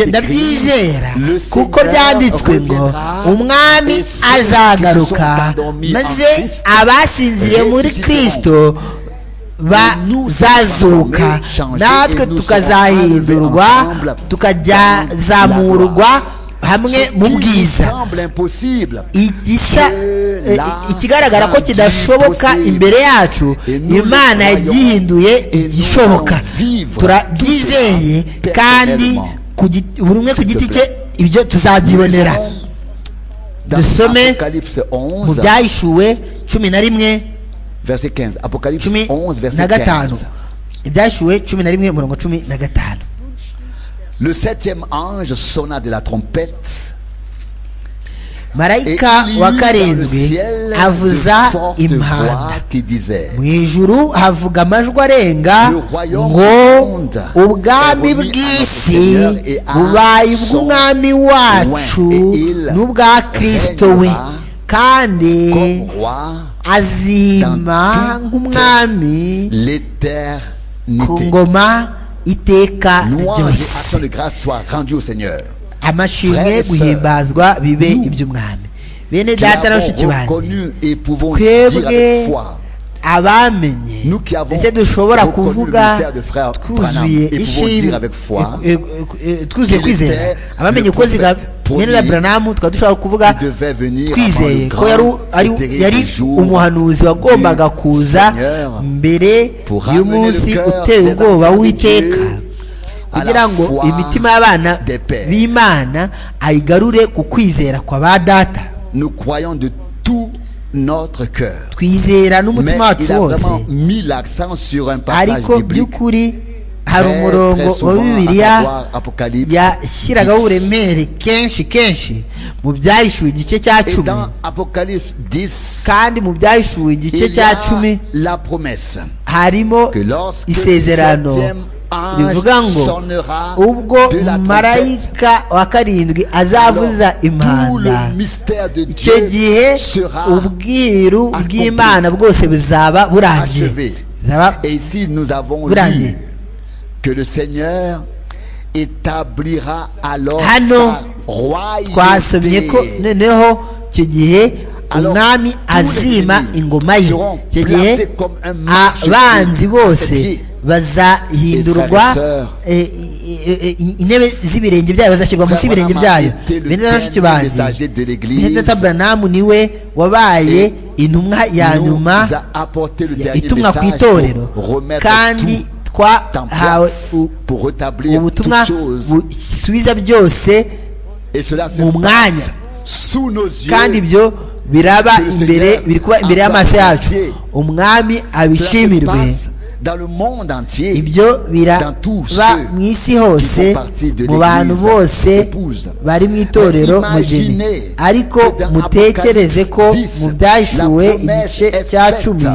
ndabyizera kuko byanditswe ngo umwami azagaruka maze abasinziriye muri kirisito bazazuka natwe tukazahindurwa tukajyazamurwa hamwe mu bwiza igisa ikigaragara ko kidashoboka imbere yacu imana yagihinduye igishoboka turabyizeye kandi buri umwe ku giti cye ibyo tuzabyibonera dusome mu byahishuwe cumi na rimwe verse 15 apocalypse 11 verset 15 ibyashyuwe cumi na rimwe murongo cumi na gatanu le septième ange sonna de la trompette marayika wa karindwi avuza impanda mu ijuru havuga amajwi arenga ngo ubwami bw'isi bubaye ubw'umwami wacu n'ubwa kirisito we kandi azima nk'umwami ku ngoma iteka ryose amashimwe guhimbazwa bibe iby'umwami bene data na bashiki banjye twebwe abamenye ndetse dushobora kuvuga twuzuye ishimwe twuzuye kwizera abamenye uko mwene na buranamu tukaba dushobora kuvuga twizeye ko yari umuhanuzi wagombaga kuza mbere y'umunsi uteye ubwoba w'iteka kugira ngo imitima y'abana b'imana ayigarure ku kwizera kwa ba data twizera n'umutima wacu wose ariko by'ukuri hari umurongo wa bibiliya yashyiragaho uburemere kenshi kenshi mu byahishuwe igice cya cumi kandi mu byahishuwe igice cya cumi harimo isezerano rivuga ngo ubwo marayika wa karindwi azavuza impanda icyo gihe ubwiru bw'imana bwose buzaba burangiye burangiye hano twasomye ko noneho icyo gihe umwami azima ingoma ye icyo gihe abanzi bose bazahindurwa intebe z'ibirenge byayo bazashyirwa munsi y'ibirenge byayo bene n'abashiki banjye hedata buranamu niwe wabaye intumwa ya nyuma itumwa ku itorero kandi twahawe ubutumwa busubiza byose mu mwanya kandi ibyo biraba imbere biri kuba imbere y'amaso yacu umwami abishimirwe ibyo biraba mu isi hose mu bantu bose bari mu itorero mugeni ariko mutekereze ko mu byashyuwe igice cya cumi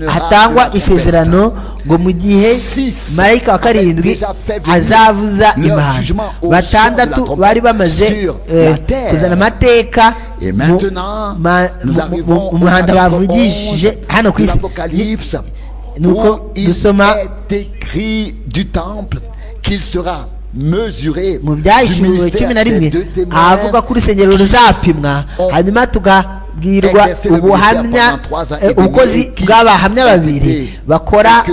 hatangwa isezerano ngo mu gihe marayika wa karindwi azavuza impano batandatu bari bamaze kuzana amateka mu muhanda bavugishije hano ku isi nuko dusoma mu byashyuwe cumi na rimwe ahavuga ko urusengero ruzapimwa hanyuma tugabwirwa ubuhamya ubukozi bw'abahamya babiri bakora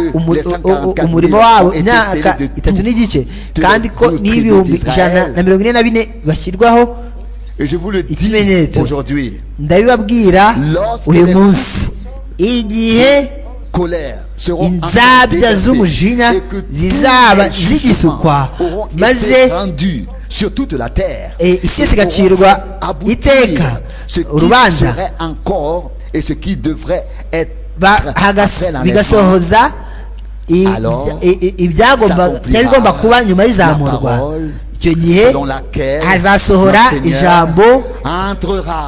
umurimo wabo imyaka itatu n'igice kandi ko n'ibihumbi ijana na mirongo ine na bine bashyirwaho ikimenyetso ndabibabwira uyu munsi igihe inzabya z'umujinya zizaba zigisukwa maze eh, isi yose igacirwa iteka urubanza Ba- hagas- bigasohoza i- Alors, i- i- ibyagomba ça cyari bigomba oubliera kuba nyuma y'izamurwa la parole icyo gihe hazasohora ijambo ijambo entrera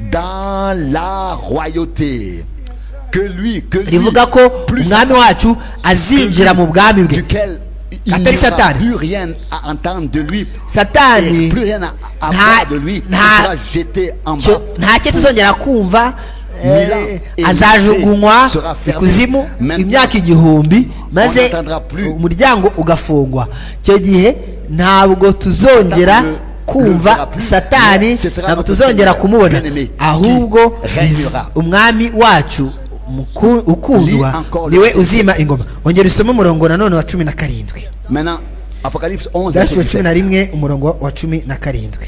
dans la royauté que lui que lui rivuga ko plus umwami wacu azinjira mu bwami bwe duquel il Katari n'aura Satani. plus rien à entendre de lui et satani plus rien à, à Nta- voir de lui il nta- sera jeté en bas cyo- nta cyo tuzongera kumva eh, Mila azajugunywa sera fermée. ikuzimu Maintenant, imyaka igihumbi maze n'entendra plus. umuryango ugafungwa icyo gihe ntabwo tuzongera Le- le verra kumva plus. satani Ce sera ntabwo notre tuzongera Seigneur, kumubona bien-aimé, ahubwo qui régnera. biz- umwami wacu muku- Lis ukundwa encore le niwe verset. uzima ingoma ongera usome umurongo nanone wa cumi na karindwi maintenant apocalypse 11 Dashyo verset wa 17. cumi na rimwe umurongo wa cumi na karindwi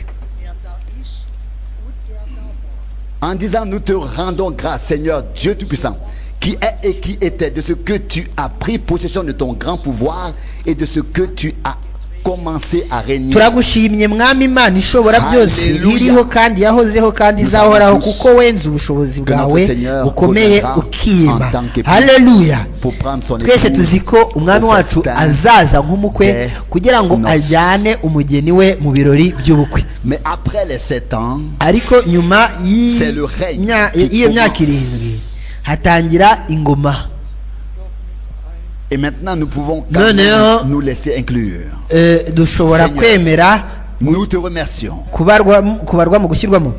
en disant nous te rendons grâce Seigneur Dieu Tout-Puissant qui est et qui était de ce que tu as pris possession de ton grand pouvoir et de ce que tu as commencé à régner turagushimye mwami imana ishobora byose Hallelujah. iriho kandi yahozeho kandi izahoraho kuko wenze ubushobozi bwawe notre Seigneur bukomeye reviendra ukima en tant que- haleluya pour prendre son twese épouse, tuzi ko umwami pour faire wacu stand azaza nk'umukwe des kugira ngo noces. ajyane umugeni we mu birori by'ubukwe mais après les sept ans ariko nyuma y'i- C'est le règne mya- qui y'iyo myaka commence. irindwi hatangira ingoma et maintenant nous pouvons quand Non, même non. nous laisser inclure Eh, dushobora Seigneur. kwemera nous te remercions kubarwa kubarwa mu gushyirwamo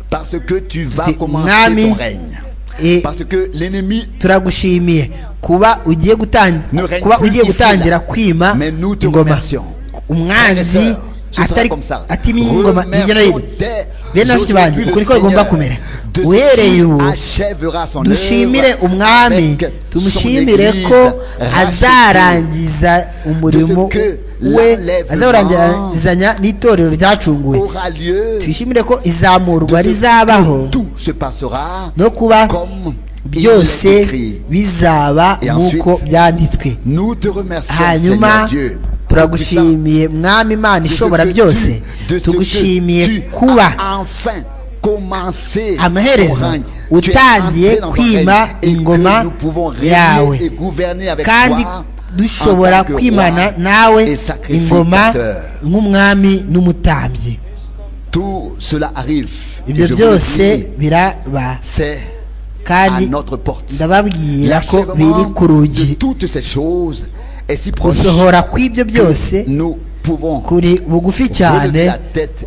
parce que tu vas C'est commencer Nami. ton règne Eh, parce que l'ennemi turagushimiye kuba ugiye Ne gutangira règne kuba plus ugiye ici, gutangira là. kwima Mais nous te ingoma remercions. umwanzi atari atimye ingoma hirya no hino bene bafite banjye ukuri ko bigomba kumera uhereye ubu dushimire umwami tumushimire ko azarangiza umurimo que we l'enlèvement azawurangizanya n'itorero ryacunguwe aura lieu twishimire ko izamurwa de ce rizabaho que tout se passera no kuba comme il est byose écrit. bizaba Et ensuite, nk'uko byanditswe Nous te remercions, Seigneur hanyuma Dieu. Tout-Puissant, turagushimiye mwami imana de ce ishobora que byose tu- de ce que tugushimiye tu kuba as enfin commencé ton amaherezo règne. Tu es entré utangiye dans ton kwima règne et que ingoma nous pouvons régner et yawe gouverner avec kandi toi en dushobora tant que roi kwimana nawe et ingoma sacrificateur. nk'umwami n'umutambyi Tout cela arrive. Et ibyo je vous le dis, byose biraba c'est à kandi notre porte. ndababwira ko biri L'achèvement ku de rugi toutes ces choses est si proche gusohora kw'ibyo byose que nous pouvons kuri bugufi cyane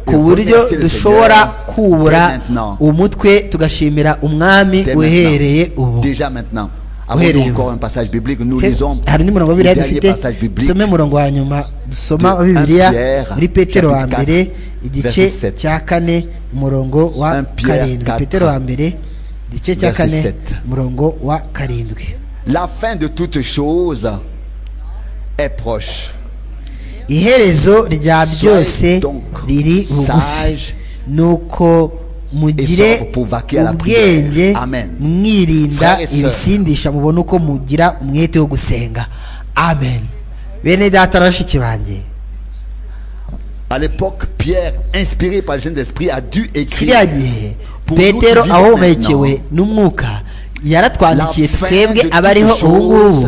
ku buryo dushobora kubura umutwe tugashimira umwami dès uhereye maintenant. ubu Déjà maintenant. Avant Uhereye nous, ubu. encore un passage biblique, nous Se- lisons hari n'umurongo wa le bibiliya dernier dufite passage biblique dusome umurongo wa nyuma dusoma de wa bibiliya 1 Pierre, muri petero wa chapitre mbere 4, igice verset 7. cya kane umurongo wa 1 Pierre karindwi 4, petero wa mbere igice cya verset kane 7. umurongo wa karindwi La fin de toutes choses est proche. iherezo rya byose Soyez donc riri bugufi sage nuko et mugire sobre pour vaquer à la ubwenge prière. Amen. mwirinda Frères et sœurs. ibisindisha mubone uko mugira umwete wo gusenga amen bene data na bashiki banjye À l'époque, Pierre, inspiré par le Saint-Esprit, a dû écrire kiriya gihe pour nous petero qui vivons ahomekewe maintenant, n'umwuka yaratwandikiye La fin twebwe de abariho toutes ubu ngubu choses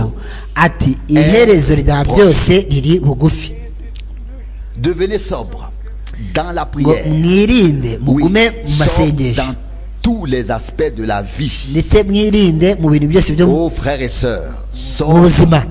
ati iherezo rya byose riri bugufi Devenez sobre dans la ngo prière. mwirinde Oui, mugume mu sobre masengesho dans tous les aspects de la vie. ndetse mwirinde mu bintu byose byo mu Oh frères et sœurs, sobre. mu buzima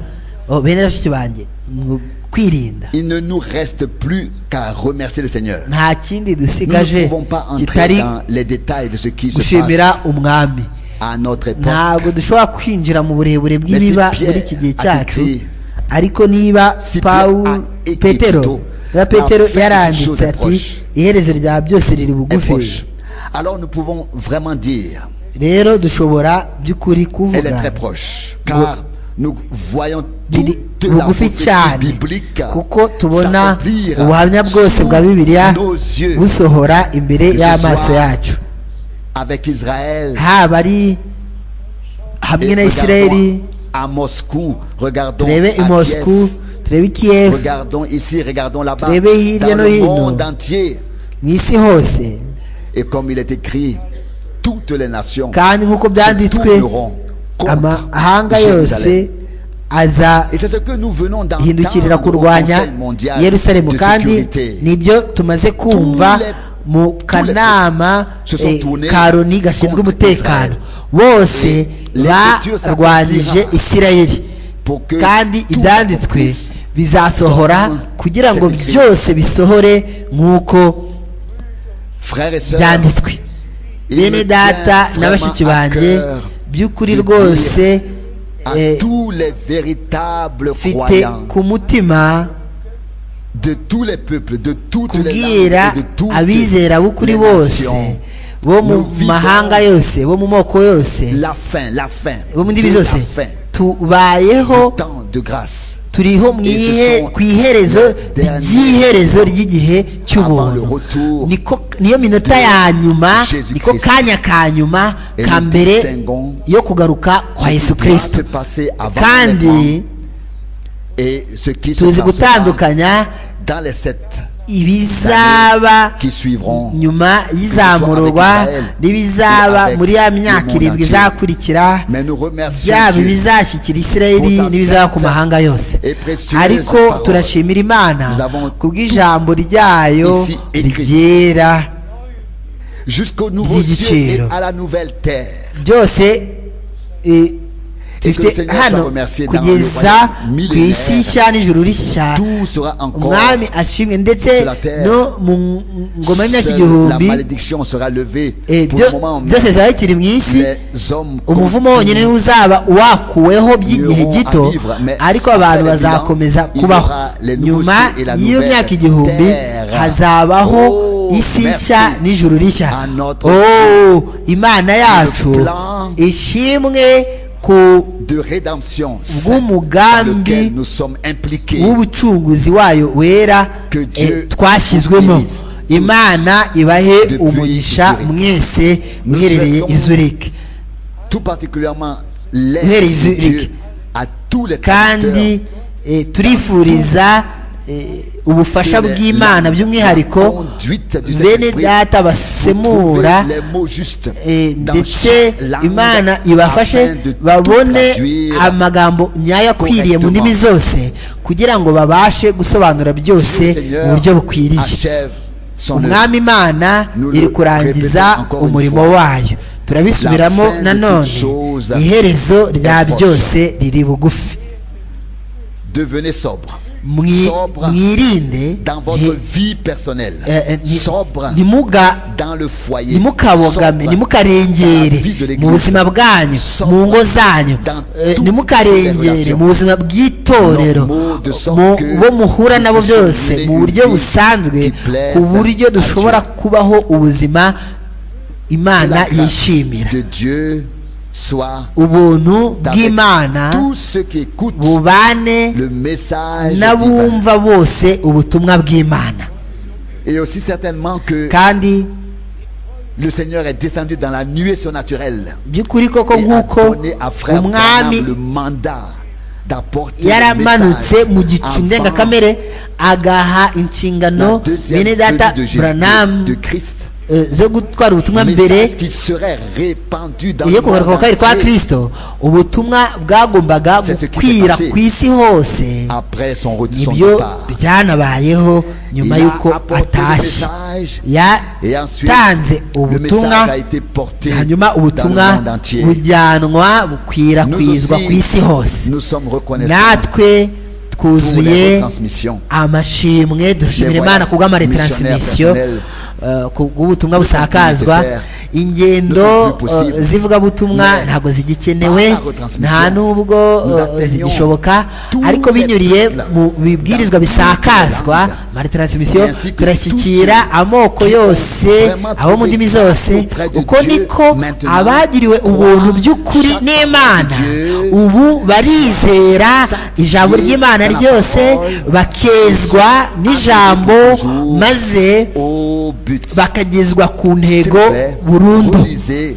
Oh, bene bashiki banjye mu kwirinda il ne nous reste plus qu'à remercier le Seigneur. nta kindi Nous ne dusigaje pouvons pas entrer kitari dans les détails de ce qui se passe gushimira umwami à notre époque. ntabwo dushobora kwinjira mu burebure bw'ibiba Pierre muri iki gihe cyacu a écrit, ariko niba si Pierre pawulo a écrit petero plutôt, niba petero la fin yaranditse chose est ati proche. iherezo rya byose riri Est bugufi proche. Alors nous pouvons vraiment dire, rero dushobora elle by'ukuri est très kuvuga proche, car nous voyons riri toute la bugufi prophétie cyane biblique kuko tubona s'accomplir ubuhamya bwose bwa bibiliya sous nos yeux. busohora imbere Que ce y'amaso soit yacu avec Israël, haba ari hamwe na Et isirayeli regardons À Moscou, regardons. turebe i à Kiev, moscou turebe i kiyevu Regardons ici, regardons là-bas. Turebe hirya Dans no le hino. monde entier. mu isi hose Et comme il est écrit, toutes les nations kandi nk'uko byanditswe tourneront contre amahanga Jérusalem. yose aza Et c'est ce que nous venons hindukirira d'entendre au kurwanya Conseil mondial yerusalemu de kandi sécurité. nibyo tumaze kumva les- mu kanama se sont eh, tournés karoni gashinzwe contre umutekano Israël. bose Et l'écriture barwanyije s'accomplira. isirayeli Pour que kandi tout ibyanditswe accomplisse. bizasohora Tout kugira ngo c'est écrit. byose bisohore nk'uko Frères et sœurs, byanditswe il bene me data tient na bashiki vraiment à banjye cœur by'ukuri de rwose à eh, tous les véritables mfite croyants ku mutima de tous les peuples, de toutes les kubwira langues, et de toutes abizera b'ukuri les bose nations. bo mu Nous vivons mahanga yose bo mu moko yose La fin, la fin. bo mu ndimi de la zose fin. tubayeho Temps de grâce. turiho mu Et ce ihe- sont ku iherezo les derniers ry'iherezo ry'igihe avant le cy'ubuntu retour Niko- niyo minota ya nyuma Jésus niko Christ. kanya ka nyuma Et ka nous mbere distinguons yo kugaruka kwa yesu qui doit se kirisito passer avant kandi l'événement et ce qui se tuzi passera gutandukanya dans les sept ibizaba qui suivront. nyuma y'izamurwa Israel, n'ibizaba avec muri ya le myaka monde irindwi entier. izakurikira Mais nous remercions yaba Dieu. ibizashyikira isirayeli Pour sa n'ibizaba ku sainte mahanga yose et précieuse ariko parole. turashimira imana Nous avons kubw'ijambo ryayo ici écrit. ryera Jusqu'au nouveau Digi ciel et cielo. à la nouvelle terre. byose eh, Et que le dufite Seigneur soit hano remercié dans le kugeza royaume ku millénaire. isi nshya n'ijuru rishya Tout sera encore. umwami ashimwe ndetse sur la terre. no mu ngoma y'imyaka Seule la igihumbi malédiction sera levée eh, pour byo- le moment même. byose bizaba bikiri mu isi les hommes umuvumo continuent. wonyine niwo uzaba wakuweho by'igihe Iront gito abivra, mais ariko abantu sans bazakomeza bilan, il y kubaho aura les nouveaux nyuma cieux et la y'iyo nouvelle myaka igihumbi terre. hazabaho Oh, isi merci nshya n'ijuru rishya à notre oh imana yacu plan ishimwe ku de rédemption sainte dans bw'umugambi lequel nous sommes impliqués w'ubucunguzi wayo wera Que Dieu eh, twashyizwemo bénisse tous. imana ibahe Depuis umugisha Zurich. mwese Nous muherereye souhaitons- i Zurich tout particulièrement l'aide Uhereye de Dieu Zurich. à tous les kandi eh, turifuriza eh, ubufasha Que le- bw'imana la- la by'umwihariko conduite du bene Saint-Esprit data Pour basemura trouver les mots justes eh, dans ndetse chaque langue imana afin ibafashe de tout babone traduire. amagambo nyayo akwiriye mu ndimi zose kugira ngo babashe gusobanura Le byose Seigneur mu buryo bukwiriye achève son œuvre. umwami imana Nous le iri kurangiza répétons encore une umurimo fois. wayo turabisubiramo La fin de nanone toutes choses iherezo rya est proche. byose riri bugufi Devenez sobre. Mwi- Sobre mwirinde dans votre nti- vie personnelle. eh, eh, ni- sobre nimuga dans le foyer. ntimukabogame sobre ntimukarengere dans la vie de l'Église. mu buzima bwanyu Sobre mu ngo zanyu dans eh, toutes les ntimukarengere relations. mu buzima bw'itorero Nos mots de sorte mu que bo muhura nabo nous byose puissions mu buryo une vie qui busanzwe plaise ku buryo à dushobora kubaho ubuzima Que imana la grâce yishimira de Dieu soit ubuntu avec bw'imana tous ceux qui écoutent bubane le message divin. n'abumva bose ubutumwa bw'imana Et aussi certainement que kandi le Seigneur est descendu dans la nuée surnaturelle. by'ukuri koko et a nk'uko donné à Frère Branham umwami le mandat d'apporter le yaramanutse message mu gicu avant ndengakamere agaha la inshingano deuxième bene data venue de Jésus- de buranamu Christ. zo gutwara ubutumwa mbere Message qui serait répandu dans le iyo monde kugaruka kwa kabiri kwa entier kirisito ubutumwa bwagombaga C'est ce qui gukwira s'est passé. ku isi hose après son retour son nibyo départ. byanabayeho nyuma Il a y'uko apporté le atashye message et ensuite yatanze le ubutumwa message a été porté hanyuma dans le ubutumwa monde entier. bujyanwa Nous bukwirakwizwa ku isi aussi, hose nous sommes reconnaissants natwe pour les twuzuye retransmissions. amashimwe dushimira imana ku bw'amaretransimisiyo ku bw'ubutumwa busakazwa ingendo eh, z'ivugabutumwa ntabwo zigikenewe nta n'ubwo eh, zigishoboka ariko binyuriye mu bibwirizwa bisakazwa amaretransimisiyo turashyikira amoko yose abo mu ndimi zose uko niko abagiriwe ubuntu by'ukuri n'imana ubu barizera ijambo ry'imana ryose bakezwa n'ijambo maze au but. bakagezwa ku ntego S'il vous plaît, burundu relisez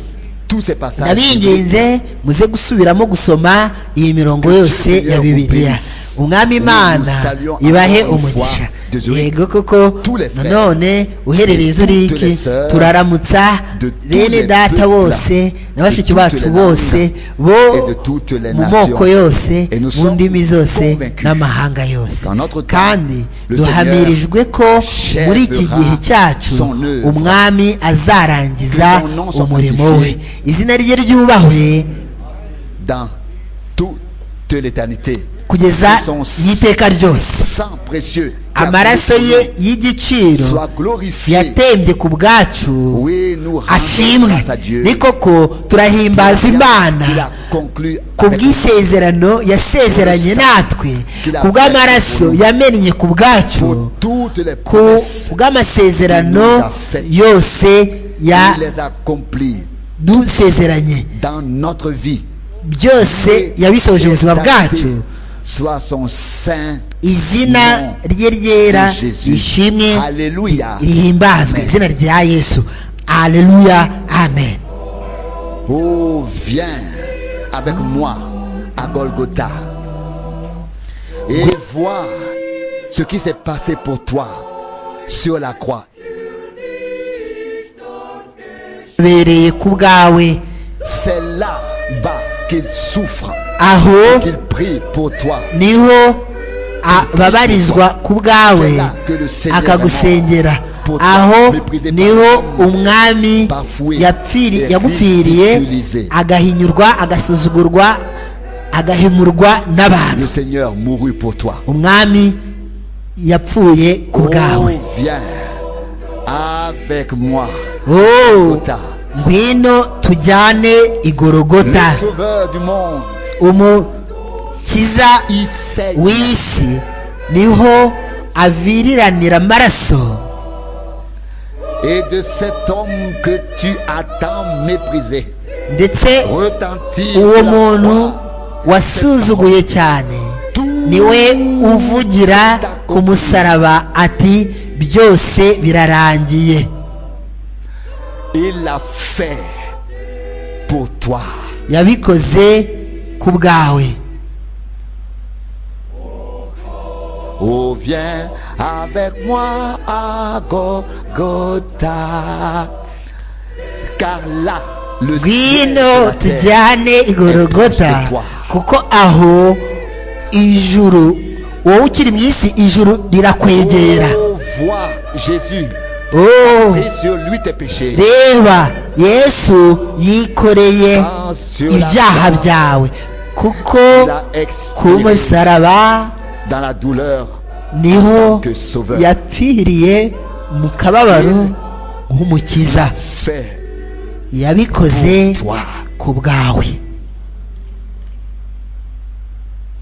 tous tous ces passages. ndabinginze muze gusubiramo gusoma iyi mirongo yose ya bibiliya umwami imana ibahe umugisha yego koko nanone uherereye izo uriki turaramutsa bene data bose na bashiki bacu bose bo mu moko yose mu ndimi zose n'amahanga yose kandi duhamirijwe ko muri iki gihe cyacu umwami azarangiza umurimo we izina rye ryubahwe dans toute l'éternité. kugeza y'iteka ryose Sang précieux. qui a amaraso coulé ye y'igiciro Soit glorifié. yatembye ku bwacu Oui, nous rendons ashimwe grâce à Dieu. ni koko turahimbaza Il a imana conclu ku avec bw'isezerano yasezeranye natwe ku bw'amaraso yamennye ku bwacu pour toutes les ku promesses. bw'amasezerano yose Il ya les accomplit dusezeranye dans notre vie. byose yabisohoje Et ubuzima ta bwacu vie Soit son saint. izina rye ryera de Jésus. rishimwe Alléluia. rihimbazwe Amen. izina rya yesu aleluya amen Oh, viens avec moi à Golgotha et vois ce qui s'est passé pour toi sur la croix. bereye ku bwawe C'est là-bas qu'il souffre, aho qu'il prie pour toi. niho ababarizwa ku bwawe akagusengera aho niho umwami yapfiri- yagupfiriye agahinyurwa agasuzugurwa agahimurwa n'abantu Le Seigneur mourut pour toi. umwami yapfuye ku Oh, bwawe viens avec moi. Oh, Golgotha. ngwino tujyane igorogota Le sauveur du monde, umukiza il saigne. w'isi niho aviriranira amaraso et de cet homme que tu as tant méprisé ndetse retentit uwo sur la muntu croix wasuzuguye cyane niwe uvugira ku musaraba ati byose birarangiye il l'a fait pour toi yabikoze ku bwawe oh viens avec moi à Golgotha car là le ciel et ngwino la terre tujyane igorogota kuko aho ijuru wowe ukiri mu isi ijuru rirakwegera Oh, vois Jésus Oh, et sur lui tes péchés reba yesu yikoreye Car sur la ibyaha croix, byawe kuko il a ku exprimé musaraba dans la douleur niho Que sauveur. yapfiriye mu kababaro nk'umukiza fait yabikoze Pour toi. ku bwawe